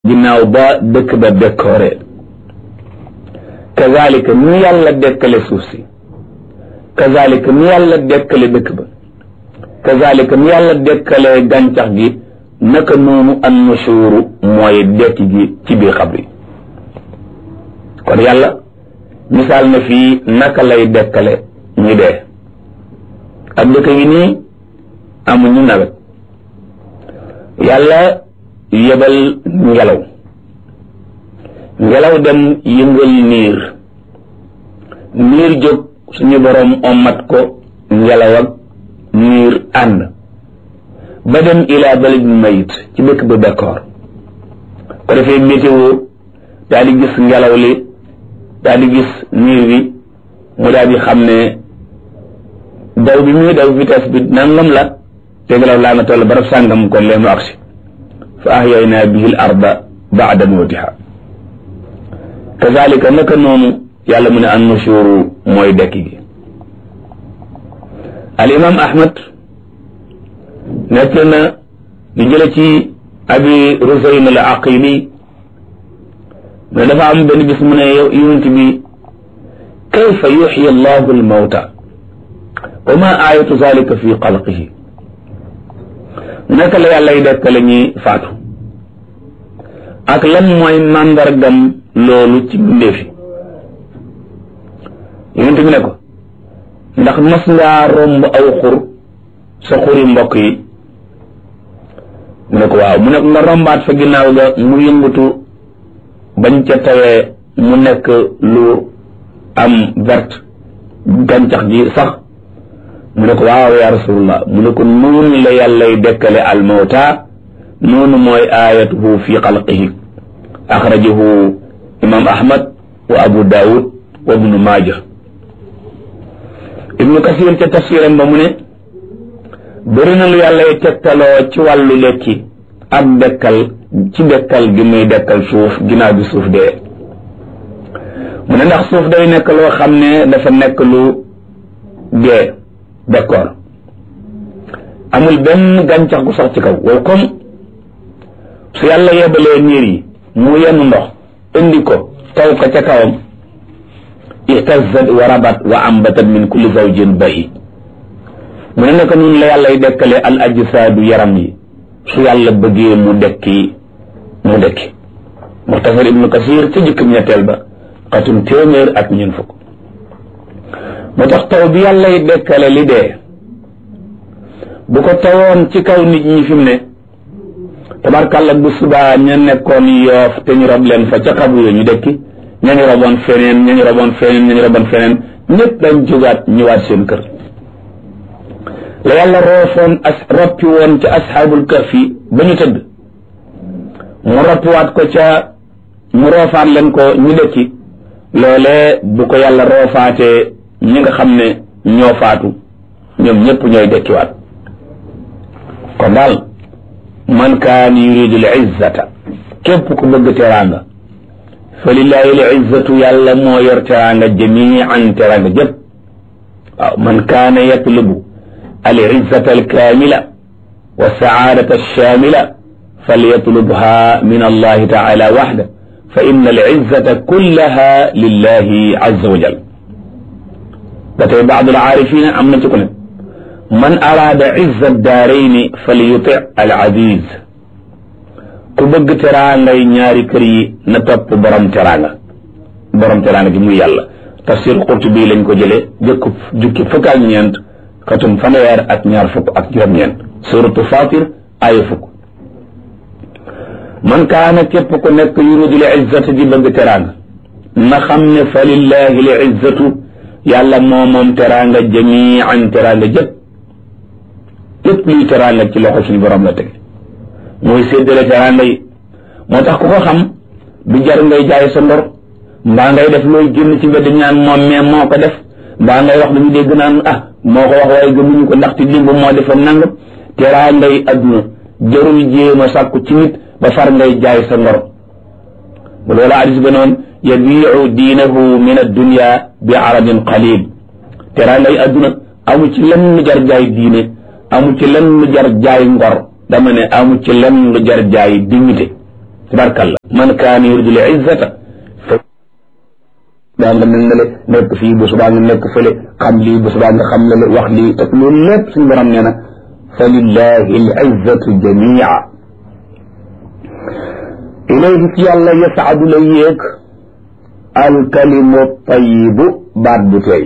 ginnaaw ba dëkk ba décoré kazalika ni yàlla dekkale suuf si kazalika ni yàlla dekkale dëkk ba kazalika ni yàlla dekkale gàncax gi naka noonu an nushuru mooy dekki gi ci biir xabri kon yàlla misaal na fii naka lay dekkale ñu dee ak dëkk yi nii amuñu nawet yàlla yebal ngelaw ngelaw dem yëngal niir niir jóg suñu boroom ommat ko ngelaw ak niir ànd ba dem ilaa baladin mayit ci dëkk ba d'accord ko defee météo daal di gis ngelaw li daal di gis niir bi mu daal di xam ne daw bi muy daw vitesse bi nangam la te ngelaw laa nga toll barab sàngam kon lee mu agsi fa ahyaynaa bihi l arda baada mawtiha kazalika naka noonu yàlla mu ne an nushuru mooy dekki gi al imam ahmad nekk na di jële ci abi rusayn al aqili mais dafa am benn bis mu ne yow yonent bi kayfa yuxyi allahu al mawta wa ma ayatu zalika fi xalqihi naka la yàlla y dekkale ñi faatu ak lan mooy màndargam loolu ci mbindeefi yonent bi ne ko ndax mas ngaa romb aw xur sa xuri mbokk yi mu ne ko waaw mu ne ko nga rombaat fa ginnaaw ga mu yëngutu bañ ca tawee mu nekk lu am verte gàncax gi sax mu ne ko waaw ya rasulullah mu ne ko noonu la yàllay dekkale almawta noonu mooy ayatuhu fi xalqihi axrajahu imam ahmad wa abu daawud wa ibnu maaja ibnu kasir ca tafsiram ba mu ne bëri na lu yàllay tegtaloo ci wàllu lekki ak dekkal ci dekkal gi muy dekkal suuf ginnaaw bi suuf dee mu ne ndax suuf day nekk loo xam ne dafa nekk lu dee d'accord amul benn gàncax gu sax ci kaw wow comme su yàlla yebalee niir yi mu yenn ndox indi ko taw ko ca kawam ihtazat wa rabat wa ambatat min kulli zawjin bahi mu ne naka nun la yàlla y dekkale al ajsaadu yaram yi su yàlla bëggee mu dekki mu dekki muxtasar ibnu kasir ca jëkkam ñetteel ba xatum téeméer ak ñun fukk moo tax taw bi yàlla y dekkale li dee bu ko tawoon ci kaw nit ñi fi mu ne tabarkàlla bu subaa ña nekkoon yoof te ñu rob leen fa ca xabu yo ñu dekki ñañu roboon feneen ñañu roboon feneen ñañu roboon feneen ñëpp dañ jógaat ñëwaat seen kër la yàlla roofoon as roppi woon ca asxaabul kahfi ba ñu tëdd mu roppiwaat ko ca mu roofaat leen ko ñu dekki loolee bu ko yàlla roofaatee ñi nga xam ne ñoo faatu ñoom ñëpp ñooy dekkiwaat kon daal man kaan yuridu l izzata képp ku bëgg teraanga fa lillahi l izzatu yàlla moo yor teraanga jamian teraanga jëpp waaw man kaana yatlubu al izzata al kaamila wa saadata alshamila falyatlubha min allahi taala waxda fa inna al izzata kullaha lillahi azza wa jal ba tey baadu al aarifina am na ci ku ne man araada izza daarayni falyuti al aziz ku bëgg teraangay ñaari kër yi na topp borom teraanga borom teraanga gi muy yàlla tafsir Qurtubi lañ ko jëlee jëkku jukki fukk ak ñeent katum fanweer ak ñaar fukk ak juróom-ñeent suratu Fatir aaya fukk man kaana képp ku nekk yuridu li izzata di bëgg teraanga na xam ne fa lillahi li izzatu yàlla moo moom teraanga jamian teraanga jëpp lépp luy teraanga ci loxo suñu borom la tege mooy séddale teraanga yi moo tax ku ko xam du jar ngay jaay sa ndor mbaa ngay def looy génn ci mbedd ñaan moom mais moo ko def mbaa ngay wax dañu dégg naan ah moo ko wax waaye gëmuñu ko ndaxte dimb moo defoon nangam teraanga yi adduna jarul jéem a sàkku ci nit ba far ngay jaay sa ndor bu loola hadis ba noonu yabiu diinahu min addunia bi aradin qalil teraanga yi adduna amu ci lenn lu jar jaay diine amu ci lenn lu jar jaay ngor dama ne amu ci lenn lu jar jaay dignité tabarkalla man kaana yuridu l izzata fa daa nga mel ne le nekk fii bu subaa nga nekk fële xam lii bu subaa nga xam le wax lii te loolu lépp suñu borom nee na fa lillahi l izzatu jamia ilayhi ci yàlla yasaadu la yéeg alkalimu tayibu baat bu tey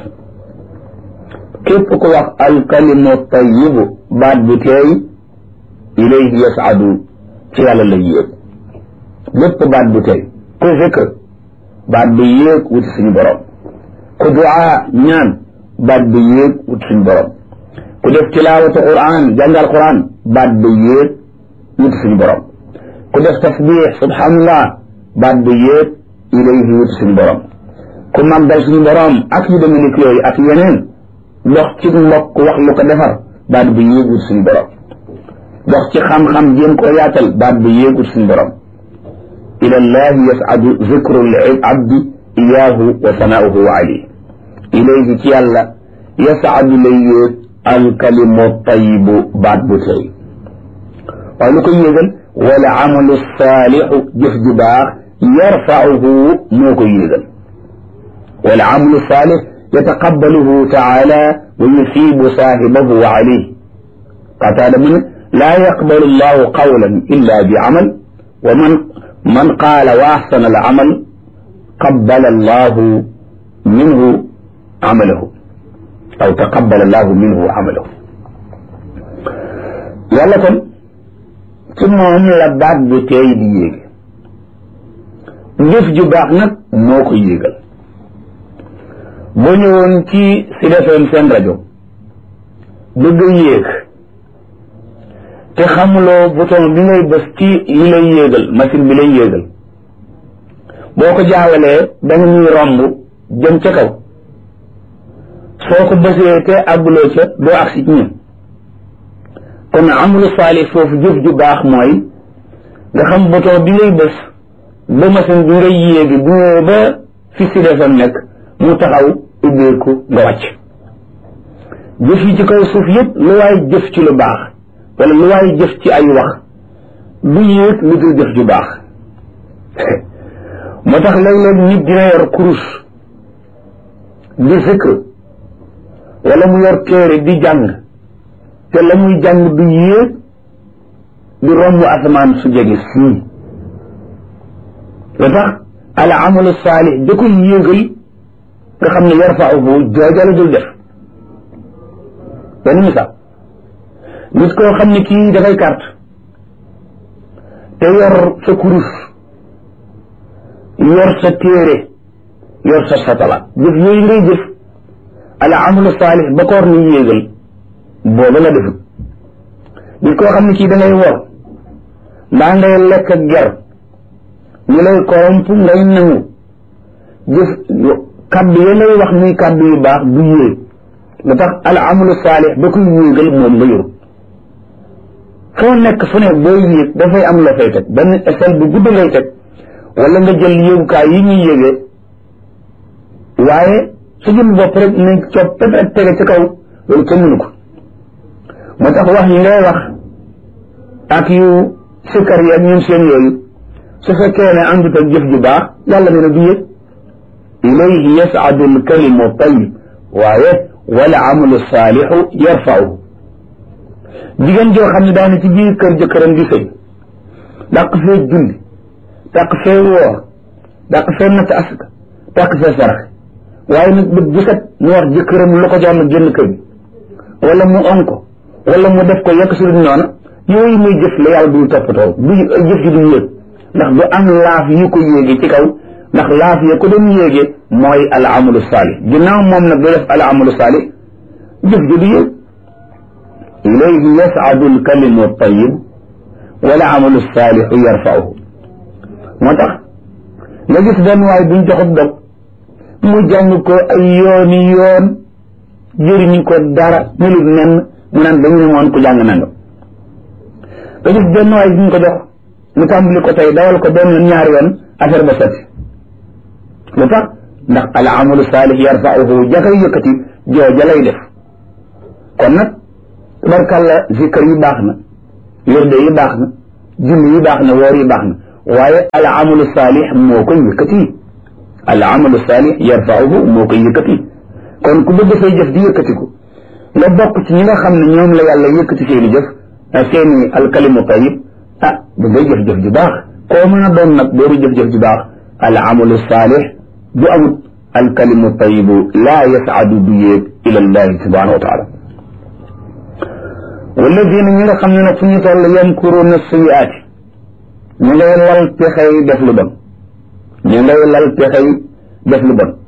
képp ku wax alkalimu tayibu baat bu tey ilayhi yasaadu ci yàlla la yéeg lépp baat bu tey ku zikr baat bu yéeg wuti suñu borom ku duaa ñaan baat bu yéeg wuti suñu borom ku def tilaawatu quran jàngal quran baat bu yéeg wuti suñu borom ku def tasbix subhanallah baat bu yéeg ilayhi wuti suñu borom ku màggal suñu borom ak yu demee ni yooyu ak yeneen dox ci mbokk wax lu ko defar baat bu yéeg wuti suñu borom dox ci xam-xam jéem koo yaatal baat bu yéeg wuti suñu borom ila llahi yasadu zikru l abdi iyaahu wa sanaauhu alayhi ilayhi ci yàlla yasadu lay yéeg alkalimu tayibu baat bu tey waaye lu ko yéegal wala amalu saalixu jëf ju baax yarfauhu moo ko yéegal wala amalu saalix yataqabbaluhu taala wa yusibu saahibahu alayhi qataada mu ne laa yaqbalu llahu qawlan illa bi amal wa man man qaala wa axsana al amal qabbala allahu minhu amalahu aw taqabbala allahu minhu amalahu yàlla kon ci moom la baat bu teey di yéege jëf ju baax nag moo ko yéegal boo ñëwoon ci Sud FM seen rajo bëgg a yéeg te xamuloo bouton bi ngay bës ci yi lay yéegal machine bi lay yéegal boo ko jaawalee danga ñuy romb jëm ca kaw soo ko bësee te àgguloo ca doo agsi ci ñun kon amulu saalih foofu jëf ju baax mooy nga xam bouton bi ngay bës ba machine bi ngay yéegi bu ñëwee ba fi Sud FM nekk mu taxaw ubbeeku nga wàcc jëf yi ci kaw suuf yëpp lu waay jëf ci lu baax wala lu waay jëf ci ay wax du yéeg lu dul jëf ju baax moo tax léeg-léeg nit dina yor kurus di zikr wala mu yor téere di jàng te la muy jàng du yéeg di romb asamaan su jege sii loo tax al amalu saalix da koy yéegal nga xam ne yarfauhu jooja la dul def benn misaal nit koo xam ne kii dafay carte te yor sa kurus yor sa téere yor sa satala jëf yooyu ngay jëf al amalu saalix ba koor ni yéegal booba la defut nit koo xam ne kii da ngay wor mbaa ngay lekk ak ger ñu lay koromp ngay nangu jëf kaddu ya ngay wax muy kaddu yu baax du yéeg lu tax al amalu saalix ba koy yéegal moom nga yor foo nekk fu ne booy yéeg dafay am la fay teg benn échelle bu gudd ngay teg wala nga jël yéegukaay yi ñuy yéegee waaye su jëm bopp rek ne coppet rek tege ci kaw loolu kenn mënu ko moo tax wax yi ngay wax ak yu sikkar yi ak ñun seen yooyu su fekkee ne àndut ak jëf ju baax yàlla nee na du yëg ilayhi yas'adu al-kalimu tayyib waaye wal amalu saalixu yarfa'u jigéen joo xam ne daana ci biir kër jëkkëram di sëy dàq fee julli dàq fee woor dàq fee natt asaka dàq fee sarax waaye nag bët bu set mu wax jëkkëram lu ko jox na génn kër gi wala mu on ko wala mu def ko yekk si lu noona yooyu muy jëf la yàlla du toppatoo du jëf ji du yéeg ndax du am laaf yu ko yéege ci kaw ndax laaf ya ko doon yéege mooy al amalu saalih ginnaaw moom nag du def al amalu saalih jëf ji du yéeg ilayhi yas'adu al kalimu tayyib wal amalu saalihu yarfa'uhu moo tax nga gis benn waay buñ joxut dog mu jàng ko ay yooni yoon jëriñu ko dara melut nen mu naan dañu ne moon ku jàng nanga nga gis benn waay buñ ko jox mu tàmbali ko tey dawal ko benn yoon ñaari yoon affaire ba sotti lu tax ndax al amalu saalih yarfa'uhu jakay yëkkati jooja lay def kon nag tabarkàlla zikr yi baax na wirde yi baax na julli yi baax na woor yi baax na waaye al amalu saalix moo koy yëkkati al amalu saalix yarfauhu moo koy yëkkati kon ku bëgg say jëf di yëkkatiku nga bokk ci ñi nga xam ne ñoom la yàlla yëkkati seeni jëf seeni alkalimu tayib ah da ngay jëf-jëf ju baax koo mën a doon nag booru jëf-jëf ju baax al amalu saalix bu amut alkalimu tayibu laa yasaadu du yéeg ila llahi subhanahu wa taala walladina ñi nga xam ne nag fu ñu toll yamkuruuna sayiaati ñu ngay lal pexey def lu bon ñu ngay lal pexey def lu bon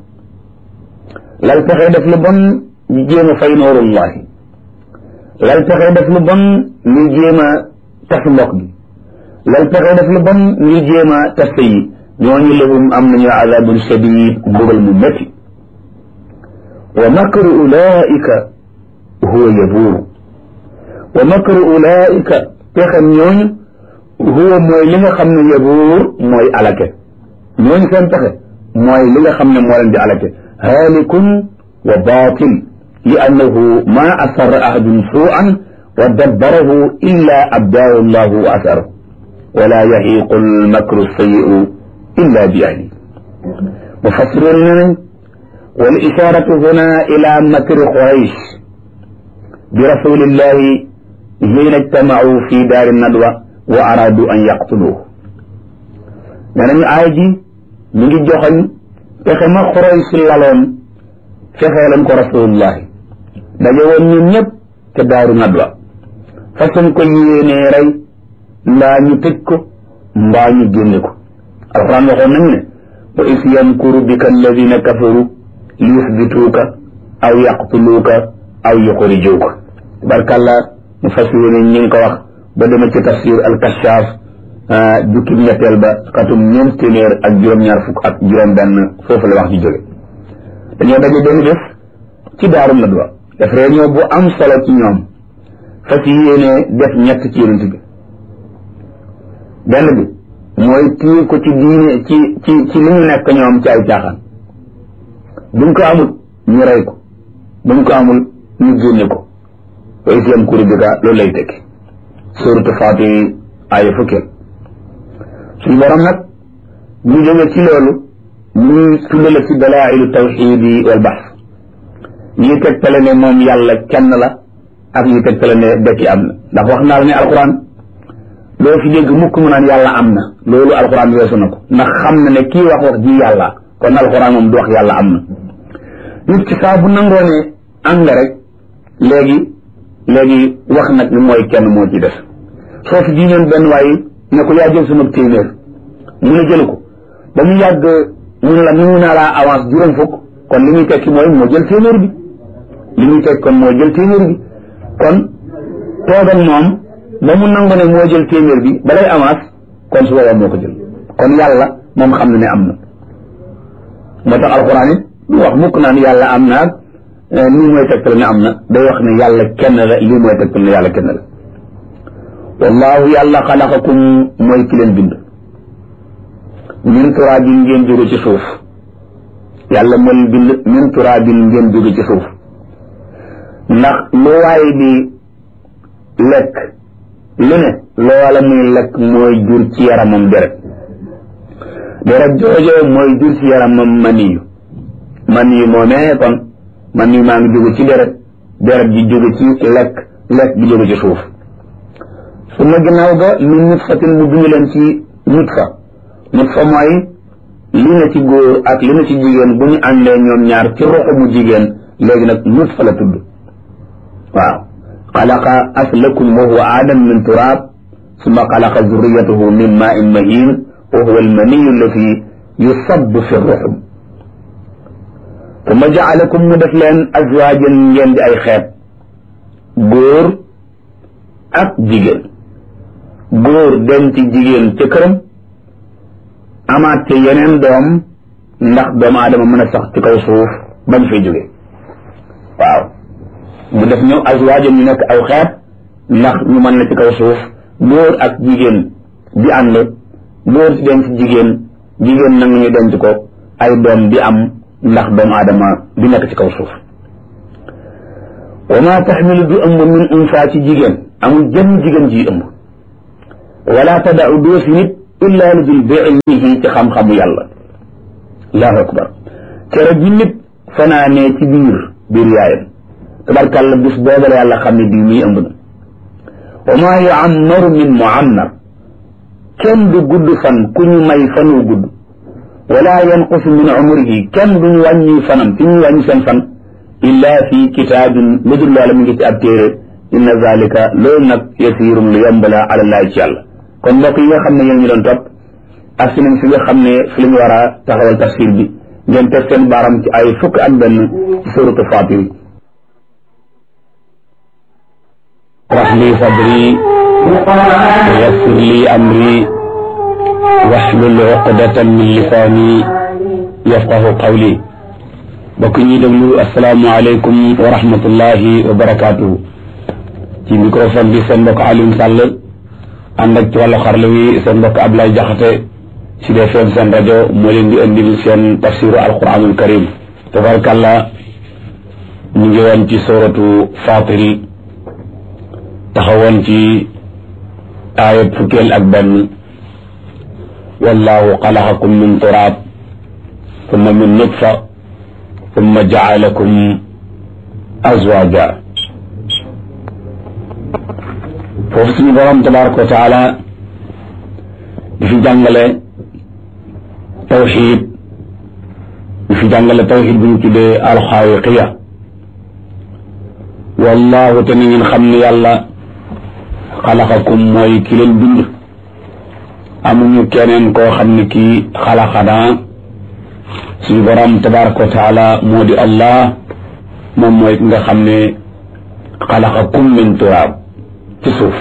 lal pexey def lu bon ñu jéem a fay noorullahi lal pexey def lu bon ñu jéem a tas mbokk gi lal pexey def lu bon ñu jéem a tas yi ñooñu lahum am nañu azabun shadid mbugal mu métti wa makru ulaika huwa yabuuru wa makru ulaika pexem ñooñu huwa mooy li nga xam ne yabuur mooy alake ñooñu seen pexe mooy li nga xam ne moo leen di alake haalikun wa baatil li annahu ma asarra ahadun suu'an wa dabbarahu illa abdaahu llahu wa asarahu wala yahiqu almakru sayi'u illa bi ahli mufassiroon ne nañ wal isharatu huna ila makri quraysh bi rasulillahi hiina ijtamau fi daari nadwa wa araadu an yaqtuluuhu nee nañu aay ji mi ngi joxoñ fexe ma Quraysh laloon fexee lañ ko rasulullahi daje woon ñun ñëpp te daaru nadwa façon ko yéenee rey mbaa ñu tëj ko mbaa ñu génne ko alxuraan waxoon nañu ne wa is yamkuru bika alladina kafaru li yusbituuka aw yaqtuluuka aw yuxrijuuka barkàlla mu fas yéene ñi ngi ko wax ba dema ci tafsir al kashaaf jukkib ñetteel ba xatum ñeent téeméer ak juróom-ñaar fukk ak juróom-benn foofu la wax ji jóge dañoo daje benn bés ci daaru nadwa def réunion bu am solo ci ñoom fas yéene def ñett ci yonent bi benn bi mooy téye ko ci diine ci ci ci li ñu nekk ñoom ci ay caaxaan buñ ko amul ñu rey ko buñ ko amul ñu génne ko wa is yamkuru bika loolu lay tekki suuratu Faati aaya fukkeel suñu borom nag ñu jóge ci loolu ñu tuddale ci dalailu tawxidi wal baxs ñuy tegtale ne moom yàlla kenn la ak ñuy tegtale ne dekki am na ndax wax naa la ne alquran loo fi dégg mukk mu naan yàlla am na loolu alquran weesu na ko ndax xam na ne kii wax wax ji yàlla kon alquran moom du wax yàlla am na nit ci saa bu nangoo ne am nga rek léegi léegi wax nag ni mooy kenn moo ci def soo fi jiñoon benn waaye ne ko yaa jël sama téeméer mu ne jëlu ko ba mu yàgg mu ne la mu naa laa avance juróom fukk kon li muy tekki mooy moo jël téeméer bi li muy tekki kon moo jël téeméer bi kon toogal moom ba mu nangu ne moo jël téeméer bi balay avance kon su boobaa moo ko jël kon yàlla moom xam na ne am na moo tax alxuraan it lu wax mukk naan yàlla am na lii mooy tegtal ne am na day wax ne yàlla kenn la lii mooy tegtal ne yàlla kenn la wallahu yàlla xalaqakum mooy ki leen bind min turaabin ngeen jóge ci suuf yàlla moo leen bind min turaabin ngeen jóge ci suuf ndax lu waay di lekk lu ne loola muy lekk mooy jur ci yaramam deret deret joojo mooy jur ci yaramam maniyu maniyu moomee kon maniyu maa ngi jóge ci deret deret ji jóge ci lekk lekk bi jóge ci suuf su ma ginnaaw ga min nutfatin mu bind leen ci nutfa nutfa mooy li na ci góor ak li na ci jigéen bu ñu àndee ñoom ñaar ci roxu mu jigéen léegi nag nutfa la tudd waaw xalaqa aslakum wa huwa aadam min turaab summa xalaqa zurriyatahu min maa'in mahiin wa huwa almaniyu allati yusabbu fi ruxum summa jaalakum mu def leen azwaajan ngeen di ay xeet góor ak jigéen góor denc jigéen ca këram amaat ca yeneen doom ndax doomu aadama mën a sax ci kaw suuf bañ fay jóge waaw mu def ñëw azwaajam ñu nekk aw xeet ndax ñu mën na ci kaw suuf góor ak jigéen di ànd góor di denc jigéen jigéen nag ñu denc ko ay doom di am ndax doomu aadama di nekk ci kaw suuf wa ma taxmilu du ëmb min unsa ci jigéen amul jëmm jigéen ji ëmb wala tadau doo fi nit illaa lu dul bi ilmihi ci xam-xamu yàlla allahu akbar keroog bi nit fanaanee ci biir biir yaayam tabarkàlla bis booba la yàlla xam ne bii muy ëmb na wa maa yuammaru min muammar kenn du gudd fan ku ñu may fanu gudd wala yanqusu min umrihi kenn duñu wàññi fanam fi ñuy wàññi seen fan illa fi kitaabin lu dul loola mu ngi ci ab téere inna zalika loolu nag yasirum lu yomb la ala laay ci yàlla kon mbokk yi nga xam ne yéen ñu doon topp ak si nañ fi nga xam ne fi la ñu war a taxawal tafsir bi ngeen teg seen baaram ci ay fukk ak benn ci suratu Fatir rax li sadri wa yassir li amri waxlul uqdatan min lisaani yafqahu qawli bokk ñuy déglu asalaamualeykum wa rahmatullahi wa barakaatuhu ci microphone bi seen mbokk Alioune Sall ànd ak ci wàllu xarala wi seen mbokk Ablaye Jaxate ci Sud FM seen rajo moo leen di indil seen tafsiru alquranul karim tabarakàllah ñu ngi woon ci suratu Fatir taxawoon ci aayat fukkeel ak benn wallahu xalaqakum min turaab summa min nutfa summa jaalakum azwaja foofu suñu borom tabaraka wa taala di fi jàngale tawxid di fi jàngale tawxid bu ñu tuddee alxaawiqiya wallahu te ni ngeen xam ne yàlla xalaqakum mooy ki leen bind amuñu keneen koo xam ne kii xalaqanaa suñu borom tabaraka wa taala moo di allah moom mooy ki nga xam ne xalaqakum min turaab ci suuf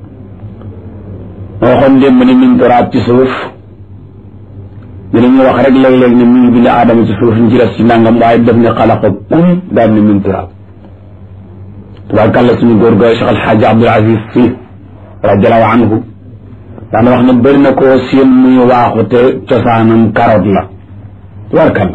moo waxoon démb ne min turaab ci suuf dinañu wax rek léeg-léeg ne mi ngi bind aadama ci suuf ñu ci des ci nangam waaye def ne xalaqakum daal ne min turaab tabaarkàlla suñu góor gooy Cheikh Alxaaji Abdul Aziz Si radiallahu anhu daana wax ne bëri na koo seen muy waaxu te cosaanam karoot la tabaarkàlla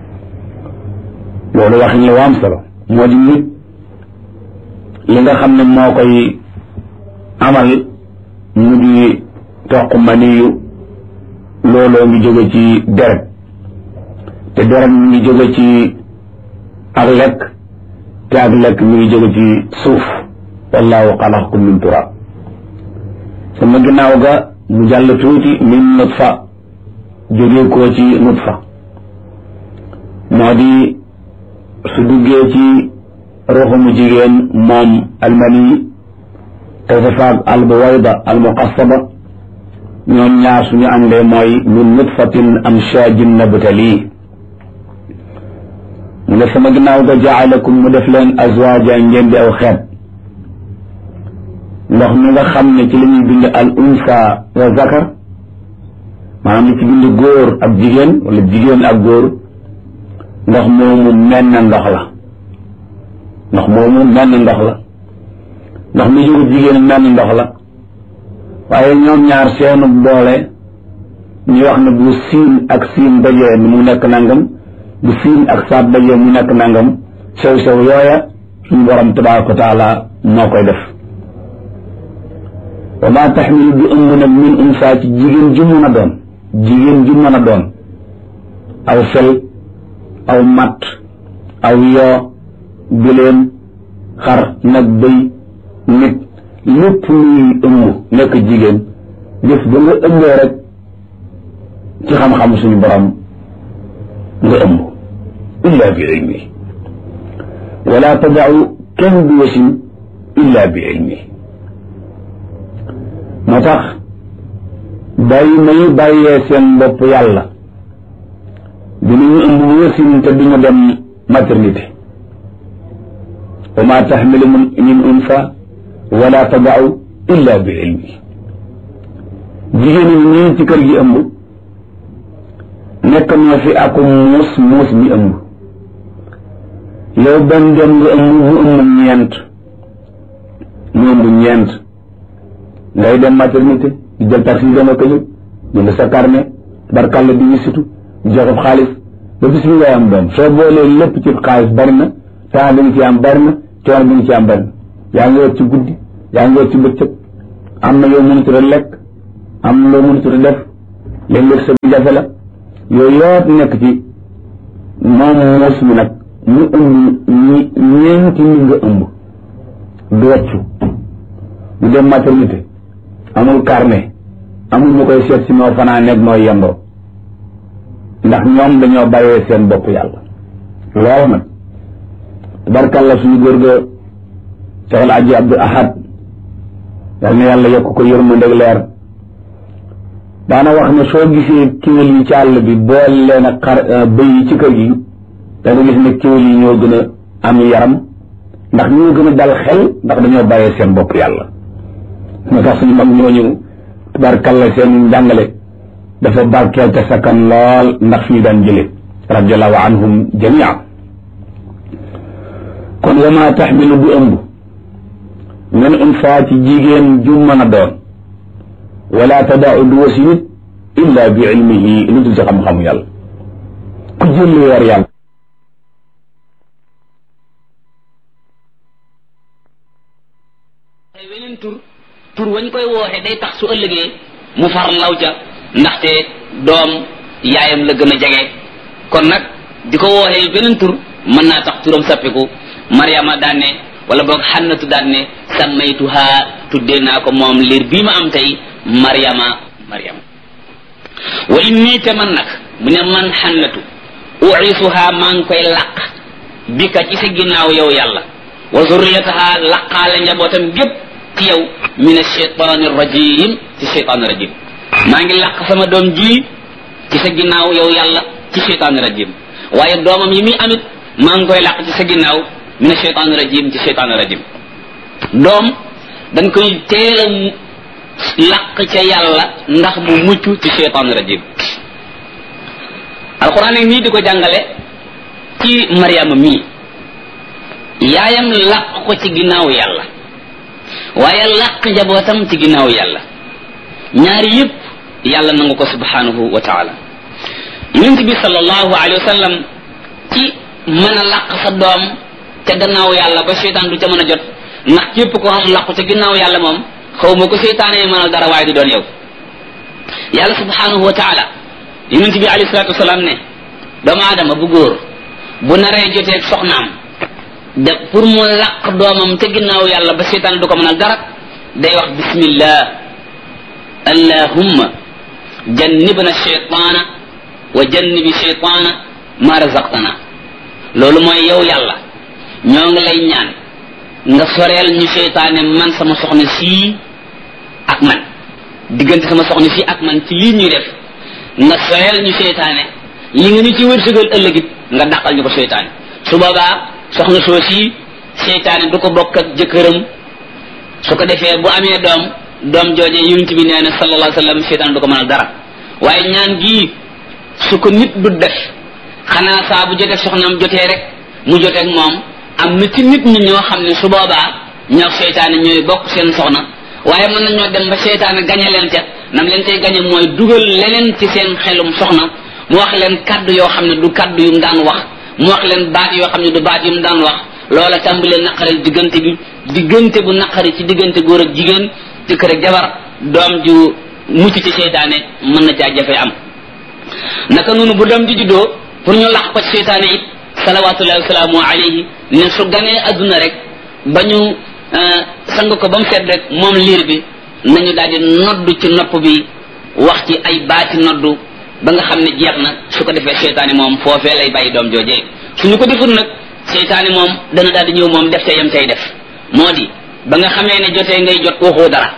loolu waxin la waam solo moo di nit li nga xam ne moo koy amal mu di toq maniyu looloo ngi jóge ci deret te deret mi ngi jóge ci ak lekk te ak lekk mi ngi jóge ci suuf wallahu xalaqakum min turab sama ginnaaw ga mu jàll tuuti min nutfa jóge koo ci nutfa moo di su duggee ci ruuxumu jigéen moom almani te safaag albuwayda almuqassaba ñoom ñaar suñu àndee mooy min nutfatin amshaajin nabtali mu ne sama ginnaaw ga jaalakum mu def leen azwaaja ngeen di aw xeet ndox mi nga xam ne ci la ñuy bind al unsa wa zakar maanaam li ci bind góor ak jigéen wala jigéen ak góor ndox moomu menn ndox la ndox moomu menn ndox la ndox mi jógu jigéen menn ndox la waaye ñoom ñaar seenu boole ñu wax ne bu siin ak siin dajee ni mu nekk nangam bu siin ak saat dajee mu nekk nangam sew sew yooya suñu borom tabaraka wa taala moo koy def wa ma taxmilu bi ëmb nag min unsa ci jigéen ju mën a doon jigéen ju mën a doon aw fel aw matt aw yoo bileen xar nag bëy nit lépp luy ëmb nekk jigéen jëf ba nga ëmbee rek ci xam-xam suñu borom nga ëmb illa bi ilmi wala tadau kenn du wasin illa bi ilmi moo tax bàyyi may bàyyee seen bopp yàlla dinañu ëmb wasin te duñu dem maternité wa ma taxmilu min unsa wala tadau illa bi ilmi jigéen ñi nii ci kër gi ëmb nekk na fi ak muus muus mi ëmb yow benn doom nga ëmb mu ëmb ñeent mu ëmb ñeent ngay dem maternité di jël taxi dama ko yëg jënd sa carnet barkalla di wisitu di joxe xaalis ba bis bi ngay am doom soo boolee lépp ci xaalis bari na temps bi nga ci am bari na coono bi nga ci am bari na yaa ngi wër ci guddi yaa ngi wër ci bëccëg am na yow mënut a lekk am na loo mënut a def léeg-léeg sa jafe la yooyu yëpp nekk ci moom muus mi nag mu ëmb ñi ñeenti li nga ëmb du wàccu du dem maternité amul carnet amul ñu koy seet si noo fanaa nekk noo yendoo ndax ñoom dañoo bàyyee seen bopp yàlla loolu nag tabarkàlla suñu góor ga Seexul Aji Abdul Ahad yal na yàlla yokk ko yërmandeg leer daana wax ne soo gisee kéwél yi ci àll bi bool leen ak xar bëy yi ci kër gi da nga gis ne kéwél yi ñoo gën a am yaram ndax ñoo gën a dal xel ndax dañoo bàyyee seen bopp yàlla moo tax suñu mag ñooñu tabarkàlla seen njàngale dafa barkeel te sakkan lool ndax fi ñu daan jële radiallahu anhum jamia kon wa ma taxmilu du ëmb min unfaa ci jigéen ju mën a doon wala tadaau du wasi nit illa bi ilmihi lu dul ci xam-xamu yàlla ku jël lu war yàlla weneen tur tur wañ koy wooxe day tax su ëllëgee mu far law ca ndaxte doom yaayam la gën a jege kon nag di ko wooxee beneen tur mën naa tax turam sappiku mariama daan ne wala boog xannatu daan ne sammaytuha tuddee naa ko moom liir bii ma am tey mariama mariama wa inni te man nag mu ne man xannatu uisuha maa ngi koy làq bika ci sa ginnaaw yow yàlla wa zurriyataha laqaale njabootam gépp ci yow min alcheytan rajim ci cheytan rajim maa ngi làq sama doom ji ci sa ginnaaw yow yàlla ci cheytan rajim waaye doomam yi muy amit maa ngi koy làq ci sa ginnaaw min cheytan rajim ci cheytan rajim doom dañ koy teel a làq ca yàlla ndax mu mucc ci cheytan rajim alquran ak nii di ko jàngale ci mariama mii yaayam làq ko ci ginnaaw yàlla waaye làq njabootam ci ginnaaw yàlla ñaari yëpp yàlla nangu ko subhanahu wa taala yonent bi sallallahu alayhi wa sallam ci mën a làq sa doom ca gannaaw yàlla ba seytaan du ca mën a jot ndax képp ko xam làqu ca ginnaaw yàlla moom xaw ma ko seytaane mënal dara waaye du doon yow yàlla subhanahu wa taala yonent bi alayhi salatu wasalaam ne doomu aadama bu góor bu naree joteeg soxnaam de pour mu làq doomam ca ginnaaw yàlla ba seytaane du ko mënal dara day wax bismillah allahumma jannibna shaytaana wa jannibi shaytaana ma razaqtana loolu mooy yow yàlla ñoo ngi lay ñaan nga soreel ñu seytaane man sama soxna sii ak man diggante sama soxna sii ak man ci lii ñuy def nga soreel ñu seytaane li nga ñu ci wërsëgal ëllëgit nga dàqal ñu ko seytaane su boobaa soxna soo sii seytaane du ko bokk ak jëkkëram su ko defee bu amee doom doom jooje yonent bi nee na sallallahu alayhi wa sallam seytaane du ko mënal dara waaye ñaan gii su ko nit du def xanaa saa bu jotee soxnaam jotee rek mu joteeg moom am na ci nit ñi ñoo xam ne su boobaa ñoo seytaane ñooy bokk seen soxna waaye mën nañoo dem ba seytaane gañe leen ca nam leen tey gañe mooy dugal leneen ci seen xelum soxna mu wax leen kaddu yoo xam ne du kaddu yu mu daan wax mu wax leen baat yoo xam ne du baat yu mu daan wax loola tàmbalee naqaril diggante bi diggante bu naqari ci diggante góor ak jigéen jëkkër ak jabar doom ju mucc ci seytaane mën na caa jafe am naka noonu bu doom ji juddoo pour ñu lax ko ci seytaane it salawatullahi wasalaamu alayhi ne su ganee adduna rek ba ñu sang ko ba mu set rek moom liir bi nañu daal di noddu ci nopp bi wax ci ay baati noddu ba nga xam ne jeex na su ko defee seytaane moom foofee lay bàyyi doom joojee suñu ko deful nag seytaane moom dana daal di ñëw moom def ca yam tay def moo di ba nga xamee ne jotee ngay jot waxoo dara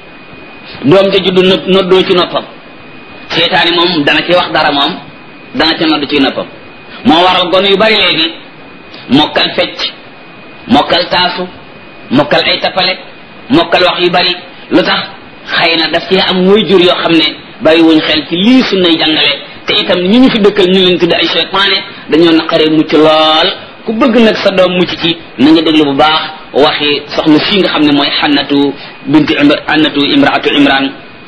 doom ja juddu noddoo ci noppam seytaane moom dana ci wax dara moom dana ca nodd ci noppam moo waral gone yu bari léegi mokkal fecc mokkal taasu mokkal ay tappale mokkal wax yu bari lu tax xëy na daf ci am way jur yoo xam ne bàyyi wuñ xel ci lii sunnay jàngale te itam ñi ñu fi dëkkal ñu leen tudde ay seytaane dañoo naqaree mucc lool ku bëgg nag sa doom mucc ci na nga déglu bu baax waxi soxna fii nga xam ne mooy xannatu bintu xannatu imraatu imran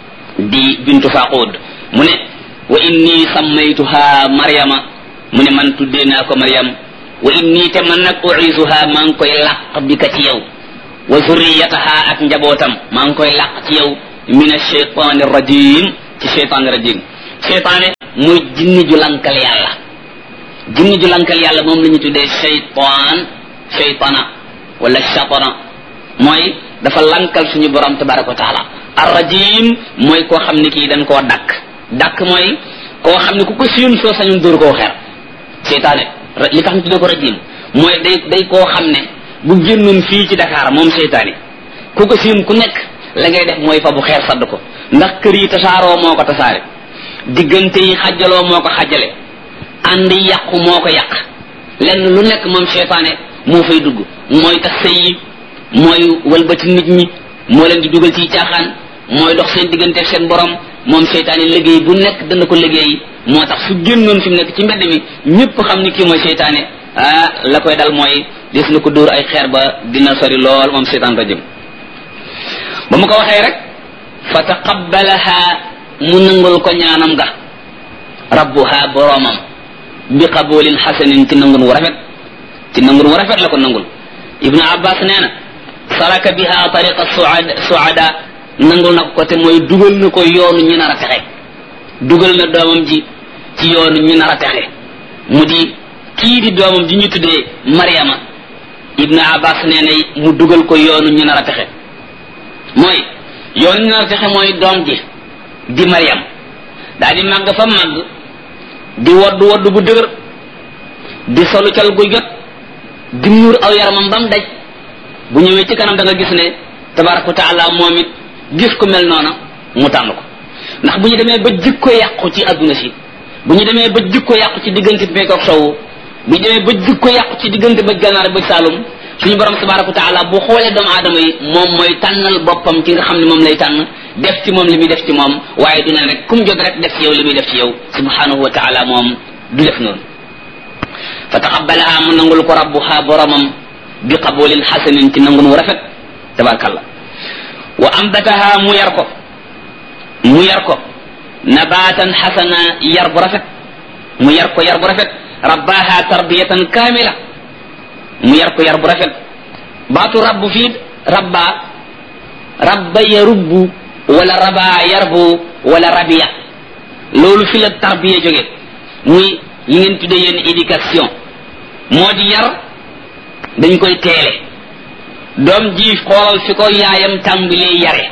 di bintu faqud mu ne wa inni sammaytuha maryama mu ne man tuddee naa ko maryam wa inni te man nag uisuha maa ngi koy làq bi ka ci yow wa zurriyataha ak njabootam maa ngi koy làq ci yow min alcheytan rajim ci cheytan rajim seytaane muy jinni ju lankal yàlla jinni ju lankal yàlla moom la ñu tuddee seytaan seytana wala shatana mooy dafa lankal suñu borom tabaraka wa taala arrajim mooy koo xam ne kii dañ koo dakk dakk mooy koo xam ne ku ko siyun soo sañun dóor koo xer seytaane li tax ñu tuddee ko rajim mooy day day koo xam ne bu génnoon fii ci Dakar moom seytaane ku ko siyun ku nekk la ngay def mooy fa bu xeer sadd ko ndax kër yi tasaaroo moo ko tasaare diggante yi xajaloo moo ko xajale ànd yàqu moo ko yàq lenn lu nekk moom seytaane moo fay dugg mooy tax sëy yi mooy walbati nit ñi moo leen di dugal ci caaxaan mooy dox seen diggante ak seen borom moom seytaane liggéey bu nekk dana ko liggéey moo tax su génnoon fi mu nekk ci mbedd mi ñëpp xam ni kii mooy seytaane ah la koy dal mooy des na ko dóor ay xeer ba dina sori lool moom seytaan rajim ba mu ko waxee rek fa taqabbalaha mu nangul ko ñaanam ga rabbuha boromam bi qabulin xasanin ci nangun wu rafet ci nangun wu rafet la ko nangul ibnu abbas nee na saraka biha tariqa suada suada nangul na ko te mooy dugal na ko yoonu ñu nar a texe dugal na doomam ji ci yoonu ñu nar a texe mu di kii di doomam ji ñu tuddee mariama ibnu abbas nee na mu dugal ko yoonu ñu nar a texe mooy yoonu ñu nar a texe mooy doom ji di mariam daa di màgg fa màgg di woddu woddu bu dëgër di solu cal gu jot di muur aw yaramam bam daj bu ñëwee ci kanam da nga gis ne tabaraka wa taala moom it gis ku mel noona mu tànn ko ndax bu ñu demee ba jikko yàqu ci adduna si bu ñu demee ba jikko yàqu ci diggante bi ak sowu bu ñu demee ba jikko yàqu ci diggante ba gànnaar ba saalum suñu borom tabaraka wa taala bu xoolee doomu aadama yi moom mooy tànnal boppam ci nga xam ne moom lay tànn def ci moom li muy def ci moom waaye du ne rek kum jot rek def ci yow li muy def ci yow subhanahu wa taala moom du def noonu fa taqabbalaha mu nangul ko rabbuha boromam bi qabulin xasanin ci nangun wu rafet tabarakallah wa ambataha mu yar ko mu yar ko nabatan xasana yar bu rafet mu yar ko yar bu rafet rabbaha tarbiyatan kamila mu yar ko yar bu rafet baatu rabbu fii rabba rabba yarubbu wala raba yarbu wala rabiya loolu fi la tarbiya jóge muy li ngeen tuddee yéen éducation moo di yar dañ koy teele doom ji xoolal fi ko yaayam tàmbalee yare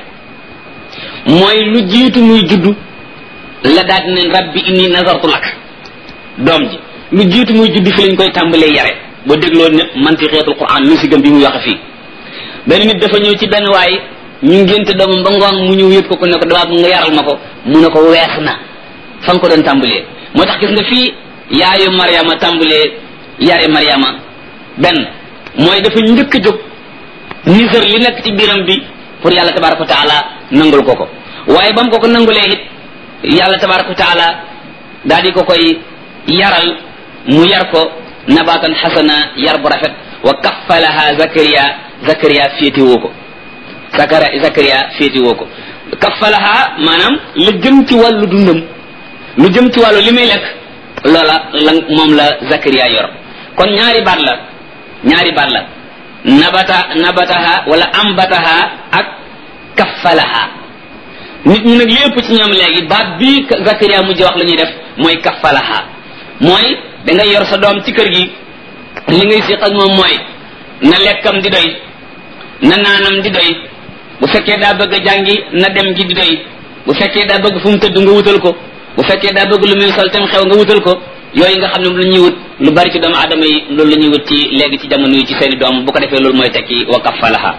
mooy lu jiitu muy juddu la daal ne rabbi inni nazartu lak doom ji lu jiitu muy juddu fi lañ koy tàmbalee yare boo dégloo ne mantiqeetul quran lu si gëm bi muy waxe fii benn nit dafa ñëw ci benn waay ñu ngénte doomam ba ngoon mu ñëw yëpp ko ku ne ko damaa nga yaral ma ko mu ne ko wees na fa nga ko doon tàmbalee moo tax gis nga fii yaayu mariama tàmbalee yare mariama benn mooy dafa njëkk a jóg nisër li nekk ci biiram bi pour yàlla tabaraka wa taala nangul ko ko waaye ba mu ko ko nangulee it yàlla tabaraka wa taala daal di ko koy yaral mu yar ko nabatan xasana yar bu rafet wa kaffalaha zakariya zakariya féetiwoo ko zakara zakariya féetiwoo ko kaffalaha maanaam la jëm ci wàllu dundam lu jëm ci wàllu li muy lekk loola la moom la zakariya yor kon ñaari baat la ñaari baat la nabata nabataha wala ambataha ak kaffalaha nit ñi nag lépp ci ñoom léegi baat bii zakariya mujj wax la ñuy def mooy kaffalaha mooy da ngay yor sa doom ci kër gi li ngay siq ak moom mooy na lekkam di doy na naanam di doy bu fekkee daa bëgg a jàngi na dem gi di doy bu fekkee daa bëgg fu mu tëdd nga wutal ko bu fekkee daa bëgg lu muy sol tam xew nga wutal ko yooyu nga xam ne lu ñuy wut lu bari ci doomu aadama yi loolu la ñuy wut ci léegi ci jamono yi ci seeni doom bu ko defee loolu mooy tekki wa kaffalaha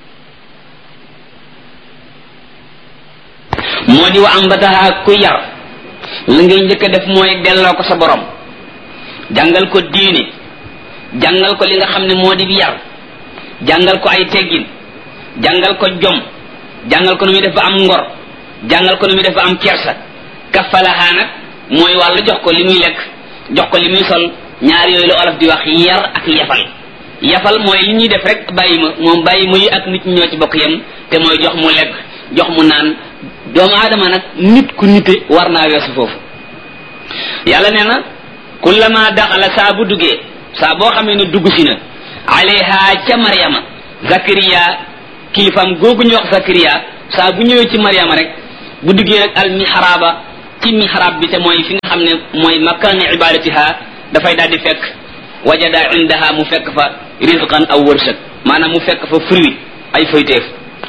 moo di wa ambataha ku yar la ngay njëkk a def mooy delloo ko sa borom jàngal ko diine jàngal ko li nga xam ne moo di yar jàngal ko ay teggin jàngal ko jom jàngal ko nu muy def ba am ngor jàngal ko nu muy def ba am kersa kaffalaha nag mooy wàllu jox ko li muy lekk jox ko li muy sol ñaar yooyu la olof di wax yar ak yafal yafal mooy li ñuy def rek bàyyi ma moom bàyyi ma yi ak nit ñi ñoo ci bokk yem te mooy jox mu lekk jox mu naan doomu aadama nag nit ku nite war naa weesu foofu yàlla nee na kullama daxala saa bu duggee saa boo xamee ne dugg si na alayha ca mariama zakariya kilifam googu ñu wax zakariya saa bu ñëwee ci mariama rek bu duggee rek al mihraba ci mihrab bi te mooy fi nga xam ne mooy makkaani ibadatiha dafay daal di fekk wajada indaha mu fekk fa rizqan aw wërsëg maanaam mu fekk fa fruit ay foyteef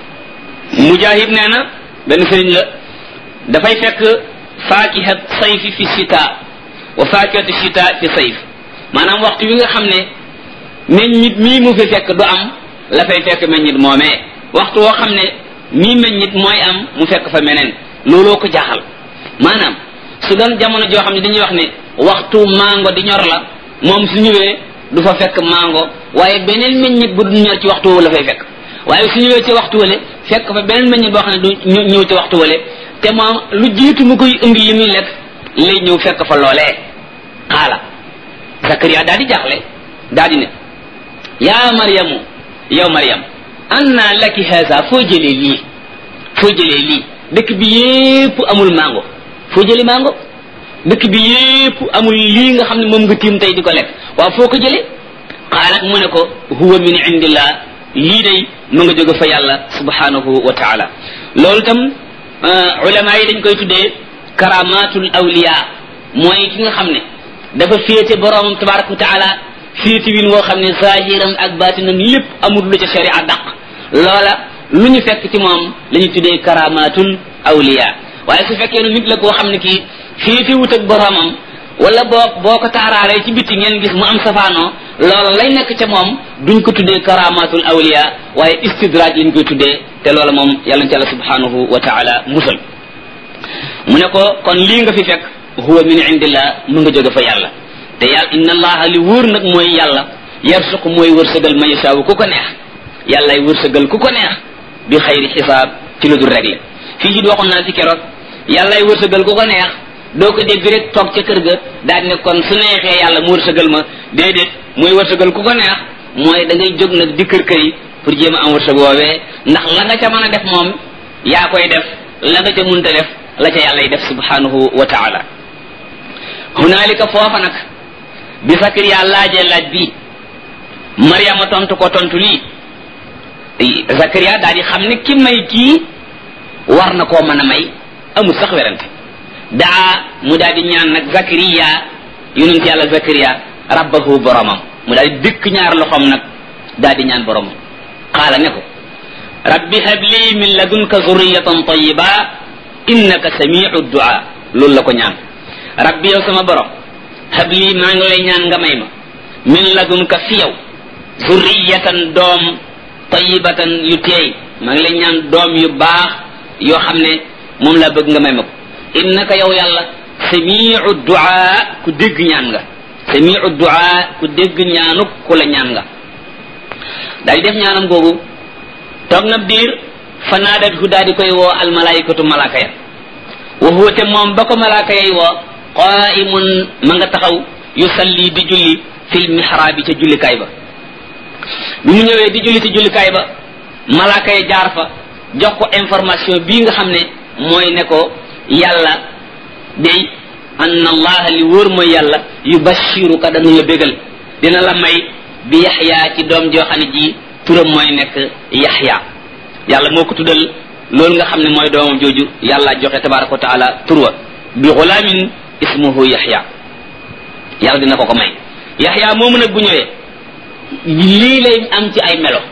mujahid nee na benn sëriñ la dafay fekk faakihat sayfi fi sita wa faakihatu sita fi sayf maanaam waxtu wi nga xam ne meññit mii mu fi fekk du am la fay fekk meññit moomee waxtu woo xam ne mii meññit mooy am mu fekk fa meneen looloo ko jaaxal maanaam su doon jamono joo xam ne dañuy wax ne waxtu mango di ñor la moom su ñëwee du fa fekk mango waaye beneen meññit bu du ñor ci waxtu woowu la fay fekk waaye su ñëwee ci waxtu wale fekk fa beneen meññit boo xam ne du ñëw ci waxtu wale te moom lu jiitu mu koy indi li muy lekk lay ñëw fekk fa loolee xaala Zakariya daal di jaaxle daal di ne yaa Maryamu yow Maryam anna laki haza foo jëlee lii foo jëlee lii dëkk bi yépp amul mango foo jëlee mango dëkk bi yépp amul lii nga xam ne moom nga tiim tey di ko lekk waaw foo ko jëlee qaalat mu ne ko huwa min indillah lii day mu nga jóge fa yàlla subhanahu wa taala loolu tam ulama yi dañ koy tuddee karamatul awliya mooy ki nga xam ne dafa féete boroomam tabaraka wa taala féete win woo xam ne zahiram ak batinam lépp amul lu ca sharia daq loola lu ñu fekk ci moom la ñu tuddee karamatul awliya waaye su fekkee ne nit la koo xam ne kii féete wut ak boroomam wala boo boo ko taaraalee ci bitti ngeen gis mu am safaanoo loola lay nekk ca moom duñ ko tuddee karamatul awliya waaye istidraaj lañ koy tuddee te loola moom yàlla ci yàlla subhanahu wa taala musal mu ne ko kon lii nga fi fekk huwa min indillah mu nga jóge fa yàlla te yàlla inna allaha li wóor nag mooy yàlla yarsuqu mooy wërsëgal ma yashaawu ku ko neex yàllay wërsëgal ku ko neex bi xayri xisaab ci lu dul réglé fii ci waxoon naa fi keroog yàllay wërsëgal ku ko neex doo ko dégg rek toog ca kër ga daal ne kon su neexee yàlla mu wërsëgal ma déedéet mooy wërsëgal ku ko neex mooy da ngay jóg nag di kër kër yi pour jéem a am wërsëg woowee ndax la nga ca mën a def moom yaa koy def la nga ca munta def la ca yàlla y def subhanahu wa taala hunaalika foofa nag bi Sakariya laajee laaj bi Mariama tontu ko tontu lii Sakariya daal di xam ne ki may kii war na koo mën a may amul sax werante daa mu daal di ñaan nag Zakariya yonent yàlla Zakariya rabbahu boromam mu daal di dëkk ñaar loxoom nag daal di ñaan boromam qaala ne ko rabbi habli min ladunka zurriyatan tayyiba innaka samiu du'a loolu la ko ñaan rabbi yow sama borom habli maa ngi lay ñaan nga may ma min ladunka fi yow zurriyatan doom tayyibatan yu teey maa ngi lay ñaan doom yu baax yoo xam ne moom laa bëgg nga may ma ko innaka yow yàlla samiu du'a ku dégg ñaan nga samiu du'a ku dégg ñaanuk ku la ñaan nga daal di def ñaanam googu toog na biir fa naadat hu daal di koy woo almalaikatu malaaka ya wa huwa te moom ba ko malaaka yay woo qaimun ma nga taxaw yusalli di julli fil mihraabi ca jullikaay ba bi mu ñëwee di julli ci jullikaay ba malaaka ya jaar fa jox ko information bii nga xam ne mooy ne ko yàlla day anna allaha li wóor mooy yàlla yubashiruka dana la bégal dina la may bi yaxya ci doom joo xam ne ji turam mooy nekk yaxya yàlla moo ko tuddal loolu nga xam ne mooy doomam jooju yàlla joxe tabaraka wa taala turwa bi xulaamin ismuhu yaxya yàlla dina ko ko may yaxya moomu nag bu ñëwee lii lay am ci ay melo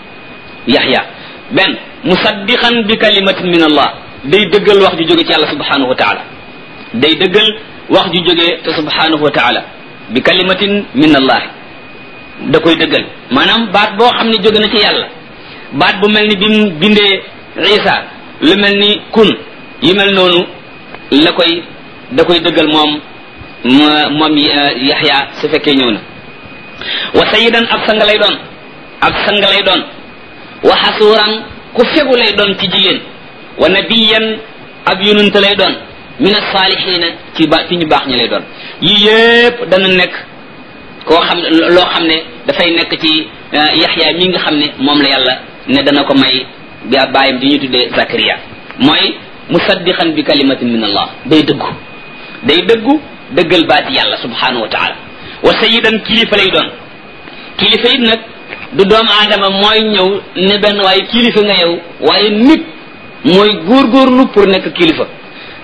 yaxya benn musaddiqan bi kalimatin min allah day dëggal wax ju jóge ci yàlla subhanahu wa taala day dëggal wax ju jóge te subhanahu wa taala bi kalimatin min allah da koy dëggal maanaam baat boo xam ne jóge na ci yàlla baat bu mel ni bi mu bindee isa lu mel ni kun yi mel noonu la koy da koy dëggal moom moom yaxya su fekkee ñëw na wa sayidan ab sang lay doon ab sang lay doon wa xasuuran ku fegu lay doon ci jigéen wa nabiyan ab yonent lay doon min asaalihina ci ba ci ñu baax ñi lay doon yii yépp dana nekk koo xam ne loo xam ne dafay nekk ci yaxya mi nga xam ne moom la yàlla ne dana ko may ba bàyyam di ñu tuddee Zakariya mooy musaddiqan bi kalimatin min allah day dëggu day dëggu dëggal baati yàlla subhanahu wa taala wa sayidan kilifa lay doon kilifa it nag du doomu aadama mooy ñëw ne benn waaye kilifa nga yow waaye nit mooy góorgóorlu pour nekk kilifa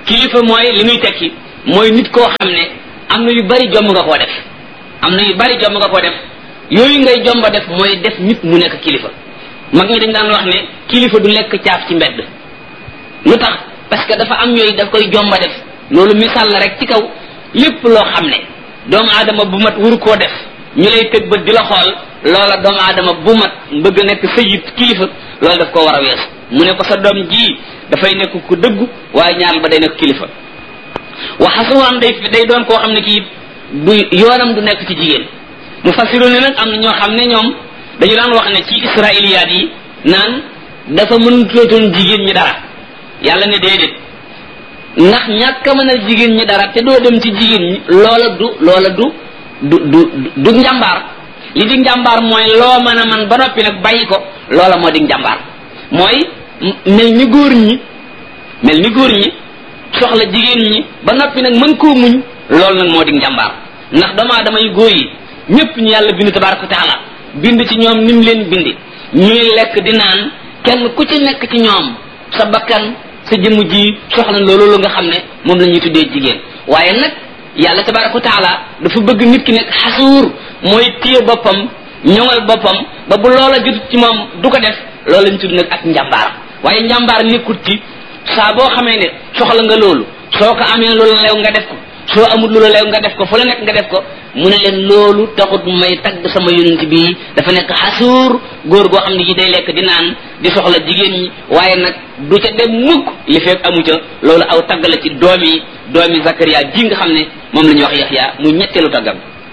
kilifa mooy li muy tekki mooy nit koo xam ne am na yu bari jomb nga koo def am na yu bari jomb nga koo def yooyu ngay jomba def mooy def nit mu nekk kilifa mag ñi dañ daan wax ne kilifa du lekk caaf ci mbedd lu tax parce que dafa am yooyu daf koy jomba def loolu misaal la rek ci kaw lépp loo xam ne doomu aadama bu mat wuru koo def ñu lay tëg bët di la xool loola doomu aadama bu mat bëgg nekk sayid kilifa loolu daf ko war a weesu mu ne ko sa doom ji dafay nekk ku dëggu waaye ñaar ba day nekk kilifa waxasuwaan day day doon koo xam ne kii du yoonam du nekk ci jigéen mu fasiru ne nag am na ñoo xam ne ñoom dañu daan wax ne ci israiliyaat yi naan dafa mënutootoon jigéen ñi dara yàlla ne déedéet ndax ñàkk a mën a jigéen ñi dara te doo dem ci jigéen ñi loola du loola du du du du njàmbaar li di njàmbaar mooy loo mën a man ba noppi nag bàyyi ko loola moo di njàmbaar mooy mel ni góor ñi mel ni góor ñi soxla jigéen ñi ba noppi nag mën koo muñ loolu nag moo di njàmbaar ndax doomu aadama yu góor yi ñëpp ñu yàlla bind tabaraka taala bind ci ñoom ni mu leen bindi ñuy lekk di naan kenn ku ci nekk ci ñoom sa bakkan sa jëmm ji soxla loolu nga xam ne moom la ñuy tuddee jigéen waaye nag yàlla tabaraka taala dafa bëgg nit ki nekk xasuur mooy téye boppam ñoŋal boppam ba bu loola jotut ci moom du ko def loolu lañ tudd nag ak njàmbaar waaye njàmbaar nekkut ci saa boo xamee ne soxla nga loolu soo ko amee lu la leew nga def ko soo amul lu la leew nga def ko fu la nekk nga def ko mu ne leen loolu taxut may tagg sama yonent bi dafa nekk xasuur góor goo xam ne ji day lekk di naan di soxla jigéen ñi waaye nag du ca dem mukk li fekk amu ca loolu aw tagg la ci doomi doomi Zakaria ji nga xam ne moom la ñuy wax Yaxya mu ñetteelu taggam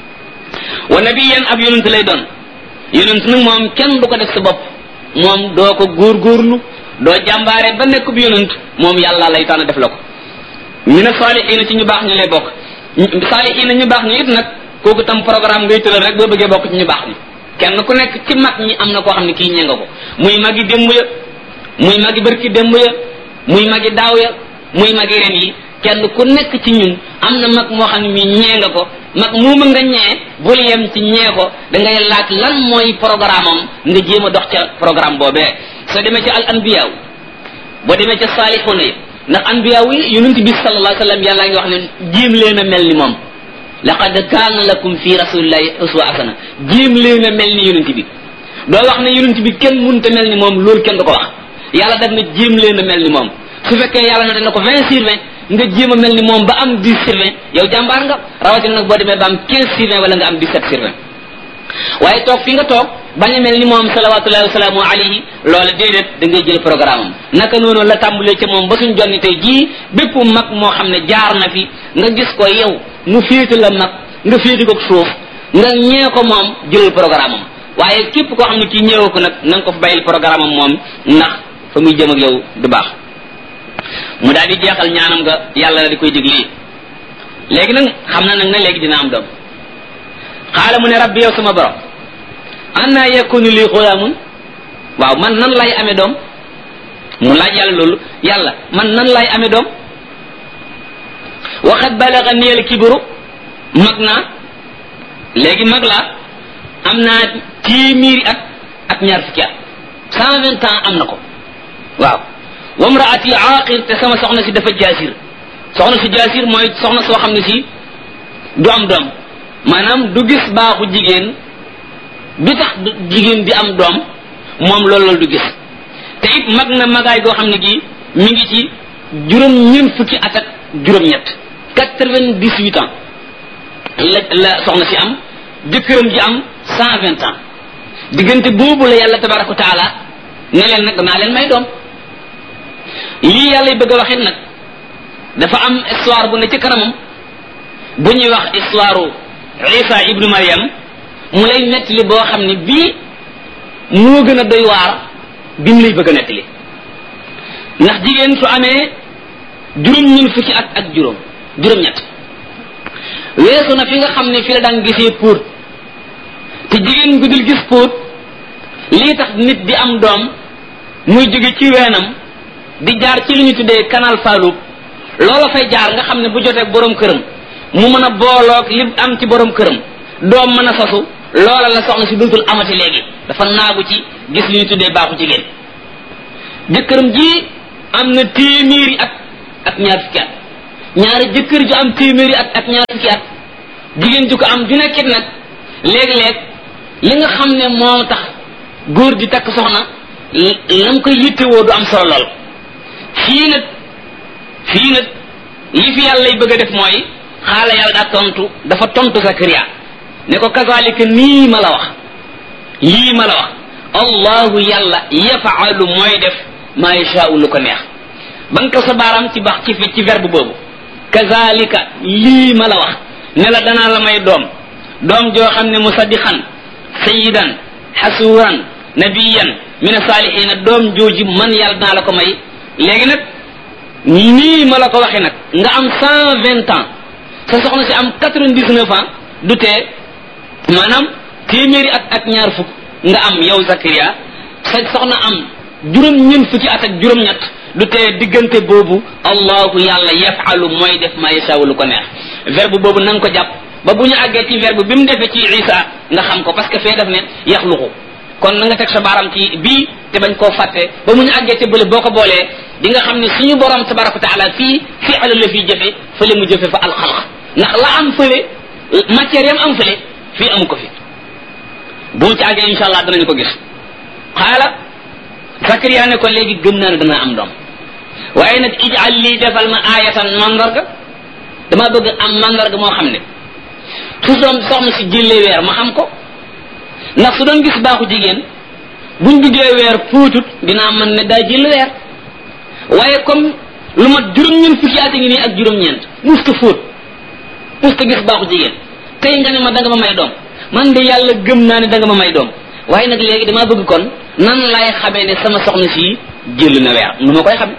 wa nabiyan ab yonent lay doon yonent nag moom kenn du ko def sa bopp moom doo ko góorgóorlu doo jàmbaare ba nekk bu yonent moom yàlla lay tànn def la ko mina saalihiina ci ñu baax ñu lay bokk saalihiina ñu baax ñu it nag kooku tam programme ngay tëral rek boo bëggee bokk ci ñu baax ñi kenn ku nekk ci mag ñi am na koo xam ne kii ñee nga ko muy magi démb ya muy magi bërki démb ya muy magi daaw ya muy magi ren yi kenn ku nekk ci ñun am na mag moo xam ne mii ñee nga ko mag muuma nga ñee bul yem ci ñee ko da ngay laaj lan mooy programme am nga jéem a dox ca programme boobee soo demee ci al anbiyaaw boo demee ca saalixuuna yi ndax anbiyaaw yi yonent bi sallallahu alayhi wa sallam yàlla ngi wax ne jéem leen a mel ni moom laqad kaana lakum fi rasulillahi uswa asana jéem leen a mel ni yonent bi doo wax ne yonent bi kenn munta mel ni moom loolu kenn du ko wax yàlla daf ne jéem leen a mel ni moom su fekkee yàlla na dana ko vingt sur vingt nga jéem a mel ni moom ba am dix sur vingt yow jàmbaar nga rawatina nag boo demee ba am quinze sur vingt wala nga am dix-sept sur vingt waaye toog fi nga toog bañ a mel ni moom salawatullahi wasalaamu alayhi loola déedéet da ngay jël programme am naka noonu la tàmbalee ca moom ba suñ jonni tey jii bépp mag moo xam ne jaar na fi nga gis ko yow mu féete la mag nga féete ko suuf nga ñee ko moom jëlal programme am waaye képp koo xam ne kii ñëwee ko nag na nga ko fa bàyyil programme am moom ndax fa muy jëm ak yow du baax mu daal di jeexal ñaanam nga yàlla la di koy dig lii léegi nag xam na nag ne léegi dina am doom xaala mu ne rabbi yow sama borom anna yakunu lii xulaamun waaw man nan lay amee doom mu laaj yàlla loolu yàlla man nan lay amee doom waxat balaga niyal kibru mag naa léegi mag laa am naa téeméeri at ak ñaar fukki at cent vingt ans am na ko waaw wamraati aaqir te sama soxna si dafa jaasir soxna si jaasir mooy soxna soo xam ne si du am doom maanaam du gis baaxu jigéen bi tax jigéen di am doom moom loolu loolu du gis te it mag na magaay goo xam ne gii mi ngi ci juróom ñeent fukki at ak juróom-ñett quatre-vingt-dix-huit ans la la soxna si am jëkkëram ji am cent vingt ans diggante boobu la yàlla tabaraka wa taala ne leen nag danaa leen may doom lii yàlla bëgg a waxit nag dafa am histoire bu ne ci kanamam bu ñuy wax histoire isa ibnu mariam mu lay nettali boo xam ne bii moo gën a doy waar bi mu lay bëgg a nettali ndax jigéen su amee juróom ñun fukki at ak juróom juróom-ñett weesu na fi nga xam ne fi la daan gisee póot te jigéen gu dul gis póot lii tax nit di am doom muy jóge ci weenam di jaar ci li ñu tuddee canal Fallou loola fay jaar nga xam ne bu jotee borom këram mu mën a booloog li am ci borom këram doom mën a sosu loola la soxna si dootul amati léegi dafa naagu ci gis li ñu tuddee baaxu jigéen jëkkëram ji am na téeméeri at ak ñaar fukki at ñaari jëkkër ju am téeméeri at ak ñaar fukki at jigéen ju ko am ju nekkit nag léeg-léeg li nga xam ne moo tax góor di takk soxna lam koy yittewoo du am solo lool fii nag fii nag li fi yàlla lay bëgg a def mooy xaala yàlla daa tontu dafa tontu Sakariya ne ko kazalika nii ma la wax lii ma la wax allahu yàlla yafaalu mooy def maa yashaau lu ko neex ba nga ko sa baaraam ci bax ci fi ci verbe boobu kazalika lii ma la wax ne la danaa la may doom doom joo xam ne musaddiqan sayidan xasuuran nabiyan min asaalihina doom jooji man yàlla danaa la ko may léegi nag nii ma la ko waxee nag nga am cent vingt ans sa soxna si am quatre vingt dix neuf ans du tee maanaam téeméeri at ak ñaar fukk nga am yow Zakaria sa soxna am juróom-ñeent fukki at ak juróom-ñett du tee diggante boobu allahu yàlla yafalu mooy def ma yasaawu lu ko neex verbe boobu na nga ko jàpp ba bu ñu àggee ci verbe bi mu defee ci isa nga xam ko parce que fee def ne yaxluqu kon na nga teg sa baaram ci bii te bañ koo fàtte ba mu ñu àggee te bële boo ko boolee di nga xam ne suñu borom tabaraka wa taala fii fi'al la fii jëfe fële mu jëfe fa alxalq ndax la am fële matière yam am fële fii amu ko fi bu mu ci àggee insha allah danañu ko gis xaala Sakariya ne ko léegi gëm naa ne dana am doom waaye nag ijal lii defal ma aayatan mandarga dama bëgg am mandarga moo xam ne su doom soxna si jëlee weer ma xam ko ndax su doon gis baaxu jigéen buñ duggee weer fuutut dinaa mën ne daa jël weer waaye comme lu mat juróom-ñeent fukki at ngi nii ak juróom-ñeent musta fóot musta gis baaxu jigéen tey nga ne ma da nga ma may doom man de yàlla gëm naa ne da nga ma may doom waaye nag léegi damaa bëgg kon nan laay xamee ne sama soxna si jël na weer nu ma koy xame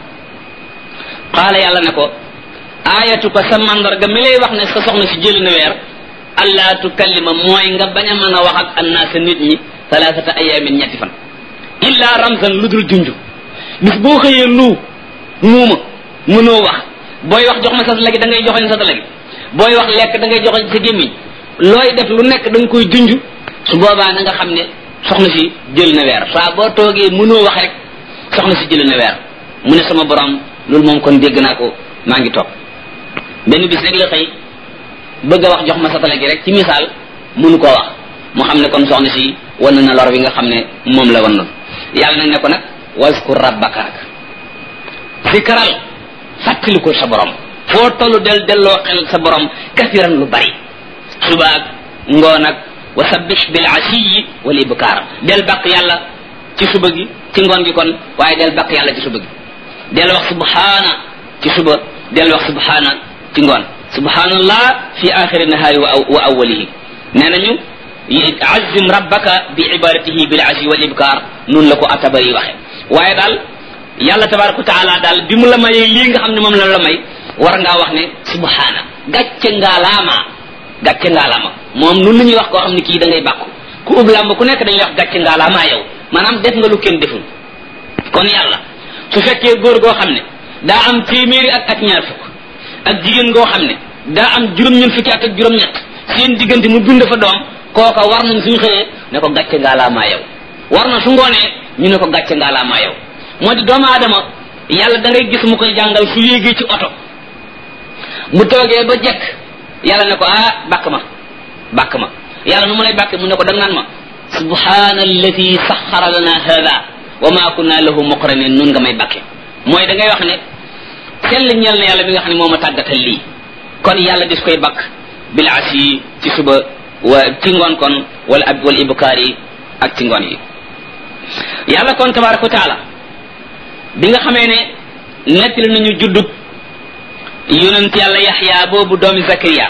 qaala yàlla ne ko aayatu ko sa mandarga mi lay wax ne sa soxna si jël na weer allah tukallima mooy nga bañ a mën a wax ak annaasa nit ñi talaatata ayaamin ñetti fan illa ramzan lu dul junj bis boo xëyee lu muuma mënoo wax booy wax jox ma sa lagi da ngay joxoñ sa lagi booy wax lekk da ngay joxoñ sa gémmiñ looy def lu nekk da nga koy junj su boobaa na nga xam ne soxna si jël na weer saa boo toogee mënoo wax rek soxna si jël na weer mu ne sama borom loolu moom kon dégg naa ko maa ngi toog benn bis rek la xëy bëgg a wax jox ma satale gi rek ci misaal mënu koo wax mu xam ne kon soxna si wan na lor bi nga xam ne moom la wan noonu yàlla nag ne ko nag waskur rabbaka nag zikral fàttali ko sa borom foo tollu del delloo xel sa borom kasiran lu bari subaak ngoon ak wa sabbih bil asiyi wal ibkaar del bàkk yàlla ci suba gi ci ngoon gi kon waaye del bàkk yàlla ci suba gi del wax subhaana ci suba del wax subhaana ci ngoon subhanallah fi axiri nahaari wa awalihi nee nañu azim rabbaka bi ibadatihi bil asi wal ibkar nun la ko atabari waxe waaye daal yàlla tabaraka wa taala daal bi mu la mayee lii nga xam ne moom la la may war ngaa wax ne subhana gàcce ngaalaama gàcce ngaalaama moom nun la ñuy wax koo xam ne kii da ngay bàkku ku ub làmb ku nekk dañuy wax gàcce ngaalaama yow maanaam def nga lu kenn deful kon yàlla su fekkee góor goo xam ne daa am téeméeri at ak ñaar fukk ak jigéen goo xam ne daa am juróom-ñeent fukki at ak juróom-ñett seen diggante mu bind fa doom kooka war nañ suñu xëyee ne ko gàcce ngaalaamaa yow war na su ngoonee ñu ne ko gàcce ngaalaamaa yow moo di doomu aadama yàlla da ngay gis mu koy jàngal su yéegee ci oto mu toogee ba jekk yàlla ne ko ah bàkk ma bàkk ma yàlla nu mu lay bàkke mu ne ko da naan ma subhana allati saxara lana hada wa ma kunna lahu muqrinin nun nga may bàkke mooy da ngay wax ne sell ñeel na yàlla bi nga xam ne moo ma tàggatal lii kon yàlla dis koy bakk bil asi ci suba wa ci ngoon kon wala ab wala ibkaar yi ak ci ngoon yi yàlla kon tabaraka wa taala bi nga xamee ne nettali nañu juddub yonent yàlla yaxya boobu doomi zakariya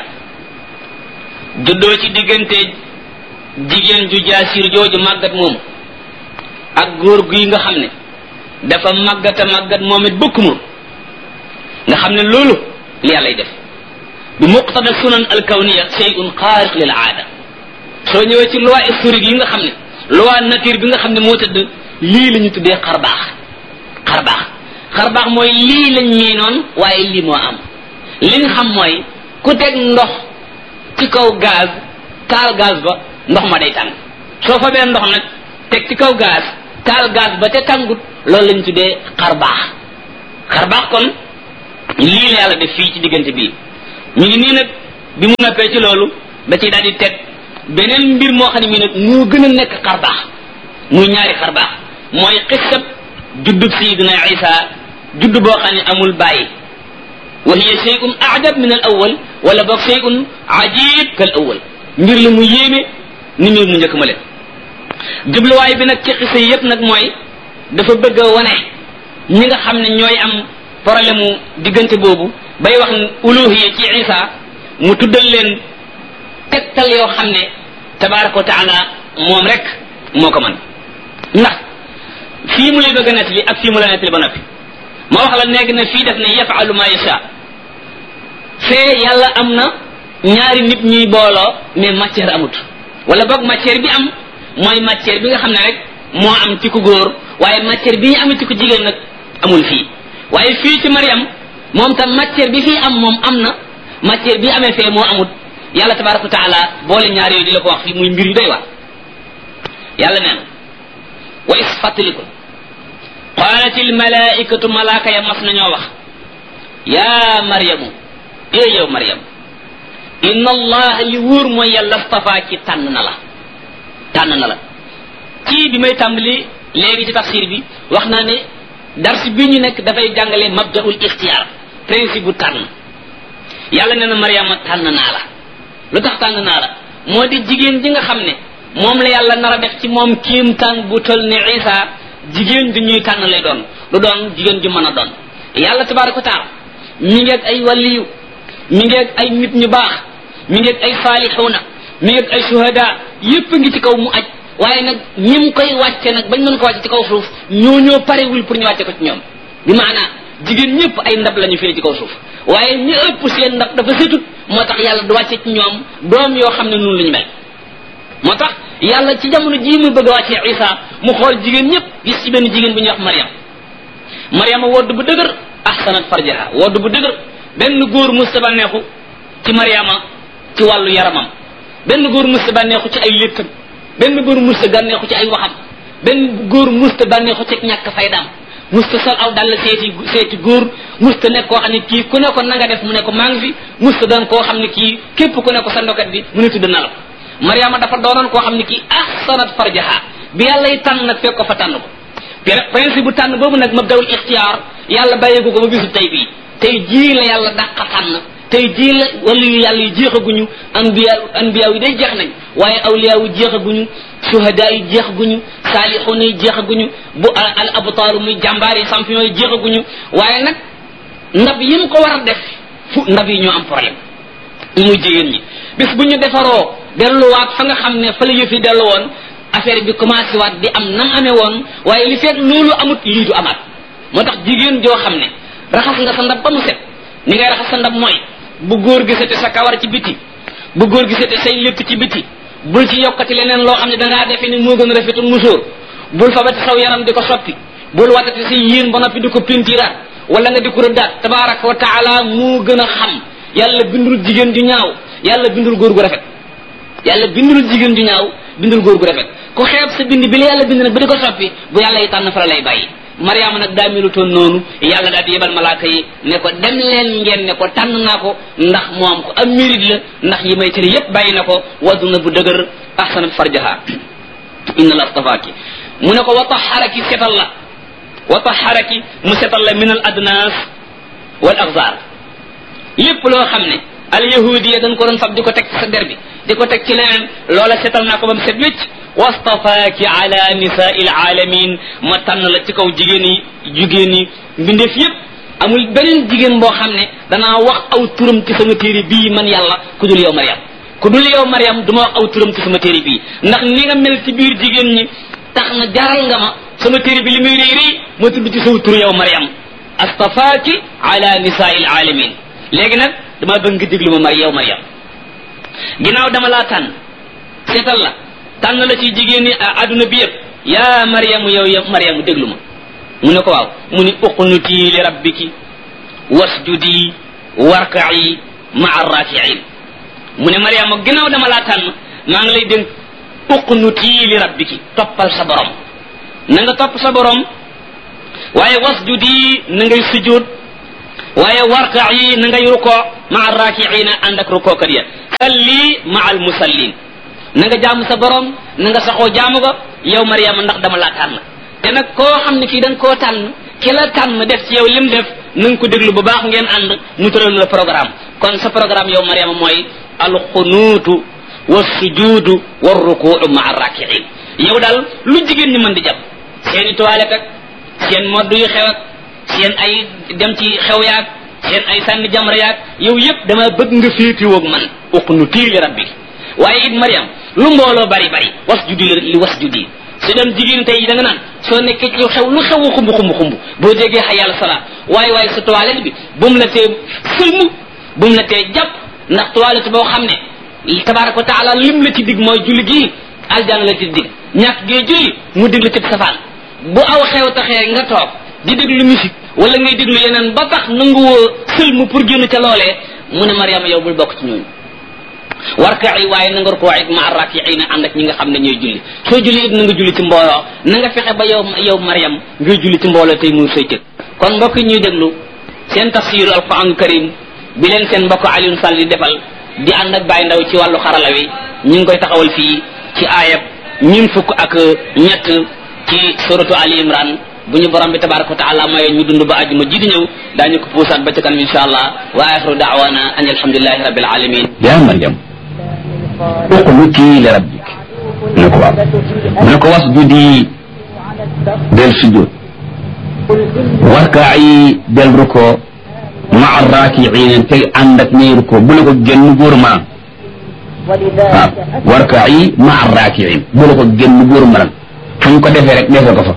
juddoo ci diggante jigéen ju jaasir jooju màggat moomu ak góor gi nga xam ne dafa màggata màggat moom it bëkk mu nga xam ne loolu li yàllay def bi muqtada sunan alkawniya shay'un xaariq lil aada soo ñëwee ci loi historique yi nga xam ne loi nature bi nga xam ne moo tëdd lii la ñu tuddee xarbaax xarbaax xarbaax mooy lii lañ miinoon waaye lii moo am li nga xam mooy ku teg ndox ci kaw gaz taal gaz ba ndox ma day tàng soo fa bee ndox nag teg ci kaw gaz taal gaz ba te tàngut loolu lañ tuddee xarbaax xarbaax kon lii la yàlla def fii ci diggante bii ñu ngi nii nag bi mu noppee ci loolu da ciy daal di teg beneen mbir moo xam ne mii nag moo gën a nekk xarbaax muy ñaari xarbaax mooy xissab juddub sayidina isa judd boo xam ne amul bàyyi wa hiya shay'un a'jab min al awwal wala boog shay'un ajib kal awwal mbir la mu yéeme ni mbir mu njëkk ma leen jubluwaay bi nag ci xisa yépp nag mooy dafa bëgg a wane ñi nga xam ne ñooy am problème mu diggante boobu bay wax uluhiya ci isa mu tuddal leen tegtal yoo xam ne tabaraka wa taala moom rek moo ko mën ndax fii mu lay bëgg a nettali ak fii mu la nettali ba noppi ma wax la léegi ne fii def ne yafalu ma yasha fee yàlla am na ñaari nit ñuy booloo mais matière amut wala boog matière bi am mooy matière bi nga xam ne rek moo am ci ku góor waaye matière bi ñu amee ci ku jigéen nag amul fii waaye fii ci Mariam moom tam matière bi fii am moom am na matière bi amee fee moo amut yàlla tabaraka wa taala boole ñaar yooyu di la ko wax fii muy mbir yu doy waar yàlla nee na wa is fàttaliko qaalat il malaikatu malaaka ya mas nañoo wax yaa maryamu ee yow maryam inna allah li wóor mooy yàlla stafaa ci tànn na la tànn na la ci bi may tàmbali léegi ci tafsir bi wax naa ne dars bi ñu nekk dafay jàngale mabdaul ixtiyaar principe bu tànn yàlla nee na maryama tànn naa la lu tax tànn naa la moo di jigéen ji nga xam ne moom la yàlla nar a def ci moom kiimtaan bu tol ne isa jigéen ju ñuy tànn lay doon lu doon jigéen ju mën a doon yàlla tabaraka wa taala mi ngeeg ay waliyu mi ngeeg ay nit ñu baax mi ngeeg ay saalixuuna mi ngeeg ay shuhada yépp ngi ci kaw mu aj waaye nag ñim koy wàcce nag bañ mën ko wàcce ci kaw suuf ñoo ñoo parewul pour ñu wàcce ko ci ñoom bi maanaa jigéen ñëpp ay ndab la ñu firi ci kaw suuf waaye ñi ëpp seen ndab dafa setut moo tax yàlla du wàcce ci ñoom doom yoo xam ne noonu la ñu mel moo tax yàlla ci jamono jii muy bëgg a wàccee isa mu xool jigéen ñëpp gis ci benn jigéen bu ñuy wax mariam mariama wodd bu dëgër ahsanat farjaha wodd bu dëgër benn góor musta bànneexu ci mariama ci wàllu yaramam benn góor musta bànneexu ci ay léttam benn góor musta bànneexu ci ay waxam benn góor musta bànneexu ci ñàkk faydaam musta sol aw dal seeti seeti góor musta nekk koo xam ne kii ku ne ko na nga def mu ne ko maa ngi fi musta doon koo xam ne kii képp ku ne ko sa ndokat bi mu ne tudd na la ko mariama dafa doonoon koo xam ne kii ahsanat farjaha bi yàlla yi tànn nag fekk ko fa tànn ko principe bu tànn boobu nag mabdawul ixtiyaar yàlla bàyyeeku ko ba bisu tey bii tey jii la yàlla dàqa tànn tey jii la wala yu yàlla yi jeexaguñu anbiya anbiya yi day jeex nañ waaye awliya yu jeexaguñu suhada yi jeexaguñu saalixuuna yi jeexaguñu bu al abtaaru muy jàmbaar yi champion yi jeexaguñu waaye nag ndab yi mu ko war a def fu ndab yi ñoo am problème muy jigéen ñi bis bu ñu defaroo delluwaat fa nga xam ne fa la yëf yi dellu woon affaire bi commencé waat di am nam amee woon waaye li fekk loolu amut lii du amaat moo tax jigéen joo xam ne raxas nga sa ndab ba mu set ni ngay raxas sa ndab mooy bu góor gisate sa kawar ci biti bu góor gisate say létt ci biti bul ci yokkati leneen loo xam ne dangaa defe ni moo gën a rafetul musóor bul fabati saw yaram di ko soppi bul watati say yéen ba noppi di ko pintiraat wala nga di ko rëddaat tabaraka wa taala moo gën a xam yàlla bindul jigéen ju ñaaw yàlla bindul góor gu rafet yàlla bindul jigéen ju ñaaw bindul góor gu rafet ku xeeb sa bind bi la yàlla bind nag ba di ko soppi bu yàlla yi tànn fa la lay bàyyi mariama nag daa melutoon noonu yàlla daal di yebal malaaka yi ne ko dem leen ngeen ne ko tànn naa ko ndax moom ko am mérite la ndax yi may tëri yépp bàyyi na ko waddu na bu dëgër ahsanat farjaha inna la astafaaki mu ne ko wa taharaki setal la wa taharaki mu setal la min al adnas wal axzar lépp loo xam ne al yahudiya dañ ko doon fab di ko teg ci sa der bi di ko teg ci leneen loola setal naa ko ba mu set wécc wastafaaki ala nisaai alaalamin ma tànn la ci kaw jigéen yi jigéen yi mbindeef yépp amul beneen jigéen boo xam ne danaa wax aw turam ci sama téere bii man yàlla ku dul yow mariam ku dul yow mariam du ma wax aw turam ci sama téere bii ndax ni nga mel ci biir jigéen ñi tax na jaral nga ma sama téere bi li muy réy réy ma tudd ci saw tur yow mariam astafaaki ala nisaai alaalamin léegi nag dama bëgg nga déglu ma mar yow mariam ginnaaw dama laa tànn seetal la tànn la ci jigéen ñi adduna bi yëpp yaa mariamu yow yow mariamu déglu ma mu ne ko waaw mu ni uqnuti li rabbiki wasjudi warka'i maa rakiin mu ne mariama ginnaaw dama laa tànn maa ngi lay dénk uqnuti li rabbiki toppal sa borom na nga topp sa borom waaye wasjudi na ngay sujud waaye warka yi na ngay rukoo maa raakiina ànd ak rukookat ya salli maa al musallin na nga jaamu sa borom na nga saxoo jaamu ko yow Mariama ndax dama laa tànn te nag koo xam ne kii da nga koo tànn ki la tànn def ci yow lim def na nga ko déglu bu baax ngeen ànd mu tëral la programme kon sa programme yow Mariama mooy alxunuutu wa sujuudu wa rukuu maa raakiin yow daal lu jigéen ñi mën di jàpp seen i toilette ak seen modd yu xew ak seen ay dem ci xew yaag seen ay sànni jamra yaag yow yëpp dama bëgg nga féetiwoog man uqnutii li rabbi waaye it Mariam lu mbooloo bari bari wasjudi li wasjudi su dem jigéen tey da nga naan soo nekkee ci xew lu xew xumb xumb xumb boo déggee xa yàlla salaat waaye waaye sa toilette bi bu mu la tee sëlmu bu mu la tee jàpp ndax toilette boo xam ne tabaraka wa taala lim la ci dig mooy julli gii aljana la ci dig ñàkk gee julli mu dig la ci safaan bu aw xew taxee nga toog di déglu musique wala ngay déglu yeneen ba tax nanguwoo sëlmu pour génn ca loolee mu ne Mariama yow bul bokk ci ñooñu warka yi waaye na nga rukoo it ma rakiina ànd ak ñi nga xam ne ñooy julli soo julli it na nga julli ci mbooloo na nga fexe ba yow yow Mariam ngay julli ci mbooloo tey muy say cëg kon mbokk ñuy déglu seen tafsiru alquran karim bi leen seen mbokk Alioune Sall di defal di ànd ak Baye Ndaw ci wàllu xarala wi ñu ngi koy taxawal fii ci aayab ñun fukk ak ñett ci suratu Ali Imran bu ñu borom bi tabaraka wa taala maye ñu dund ba àjjuma ji di ñëw daañu ko puusaat ba ca kanam insha allah wa axiru daawana an alhamdulilahi rabbil alamin yaa Mariam uqnuti li rabbik mu ne ko waaw mu ne ko wasjudi del sujud warkaayi del ruko maa raakiina tey ànd ak ñay ruko bu la ko génn góor maa waaw warkaayi maa raakiin bu la ko génn góor ma fu ñu ko defee rek defee ko fa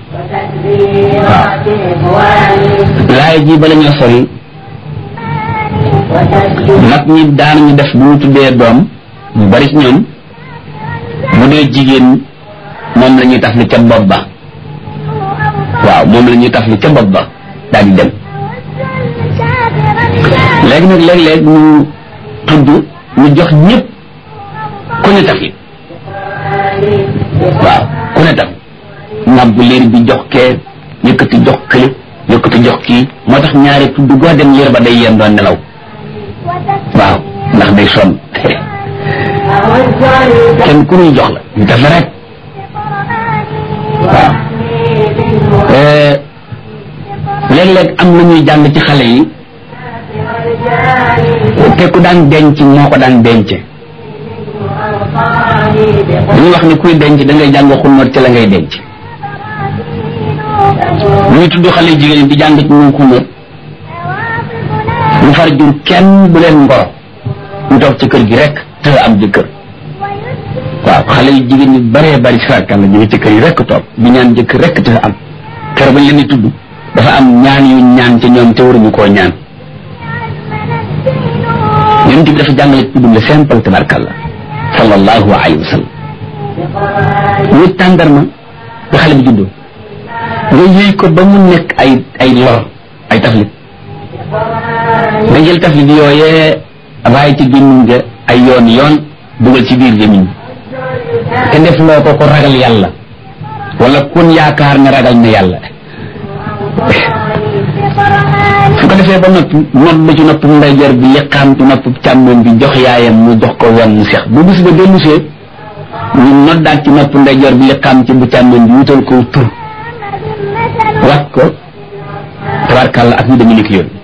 waaw laay ji bala ñoo sori mag ñi daan ñu def bu ñu tuddee doom ñu bari ci ñoom bu dee jigéen moom la ñuy taf li ca bopp ba waaw moom la ñuy taf li ca bopp ba daal di dem léegi nag léeg-léeg ñu tudd ñu jox ñëpp ku ne taf li waaw ku ne taf ngàbb liir bi jox kee yëkkati jox kële yëkkati jox kii moo tax ñaari tudd goo dem liir ba day yéen doon nelaw waaw ndax day sonn kenn ku ñuy jox la ñu def la rek waaw léeg-léeg am na ñuy jàng ci xale yi te ku daan denc moo ko daan denc dañuy wax ni kuy denc da ngay jàng xulmat ci la ngay denc ñuy tudd xale jigéen di jàng ci ñoom xulmat ñu far jur kenn bu leen ngoro ñu toog ci kër gi rek te am jëkkër waaw xale yu jigéen ñi bëree bëri sàkkal la ñu ngi ci kër yi rek toog di ñaan jëkkër rek te am kër bañ leen di tudd dafa am ñaan yu ñaan te ñoom te waruñu koo ñaan yonent bi dafa jàngale tudd la simple tabarkalla sallallahu alayhi wa sallam ñu tàndarma ba xale bi juddoo nga yëy ko ba mu nekk ay ay lor ay taflit nga jël taflit yooyee raay ci gémmiñ ga ay yoon yoon dugal ci biir gémmiñ te def loo ko ko ragal yàlla wala kun yaakaar ne ragal na yàlla su ko defee ba noppi nodd ci nopp ndeyjoor bi liqaam ci nopp càmmoñ bi jox yaayam mu jox ko wan mu seex bu bis ba dellusee ñu noddaat ci nopp ndeyjoor bi liqaam ci bu càmmoñ bi wutal ko tur wat ko tabarkàlla ak ñu demee ni ki yoon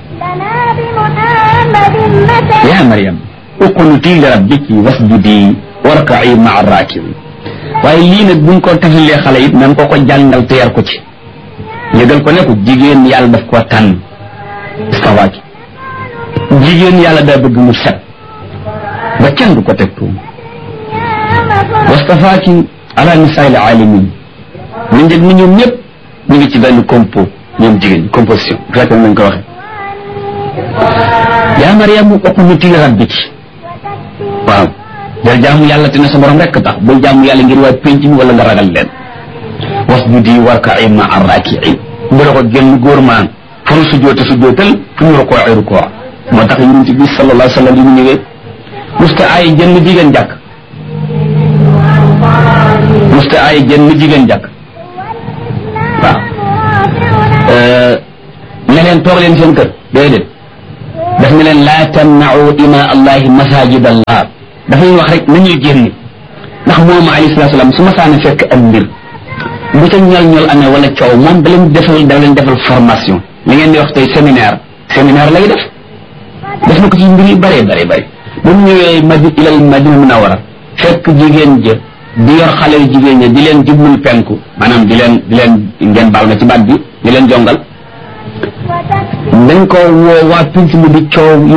yaa Mariam uqnuti li rabbiki wasjudi warka'i ma'a raakiin waaye lii nag buñ ko tafalee xale it nan ko ko jàngal te yar ko ci yëgal ko ne ko jigéen yàlla daf koo tànn istawaaki jigéen yàlla daa bëgg mu set ba kenn du ko teg tuum wastafaaki ala nisaa'il aalamiin ñu njëg ni ñoom ñëpp ñu ngi ci benn compo ñoom jigéen composition fekk nañ ko waxe yaa Mariam uqnuti li rabbiki waaw del jaamu yàlla te ne sa borom rekk tax bul jaamu yàlla ngir waa penc mi wala nga ragal leen wasjudi warka'i ma'a raaki'iin bu la ko génn góor maan fu nu sujjoote sujjootal fu ñu rukoo ay rukoo moo tax yonent bi sallallahu alayhi wa sallam yi mu ñëwee musta ay jënn jigéen jàkk musta ay jënn jigéen jàkk waaw ne leen toog leen seen kër déedéet daf ne leen laa tamnau ima allahi masajid allah dafay wax rek nañuy génn ndax moom alayhi salatu salaam su ma saana fekk am mbir bu ca ñol ñol amee wala coow moom da leen defal da leen defal formation li ngeen di wax tey séminaire séminaire lay def def na ko ci mbir yu bëree bëri bëri ba mu ñëwee madi ilal madina munawara fekk jigéen jë di yor xale yu jigéen ña di leen jublul penku maanaam di leen di leen ngeen baal na ci baat bi di leen jongal dañ ko woo waa pinc mu di coow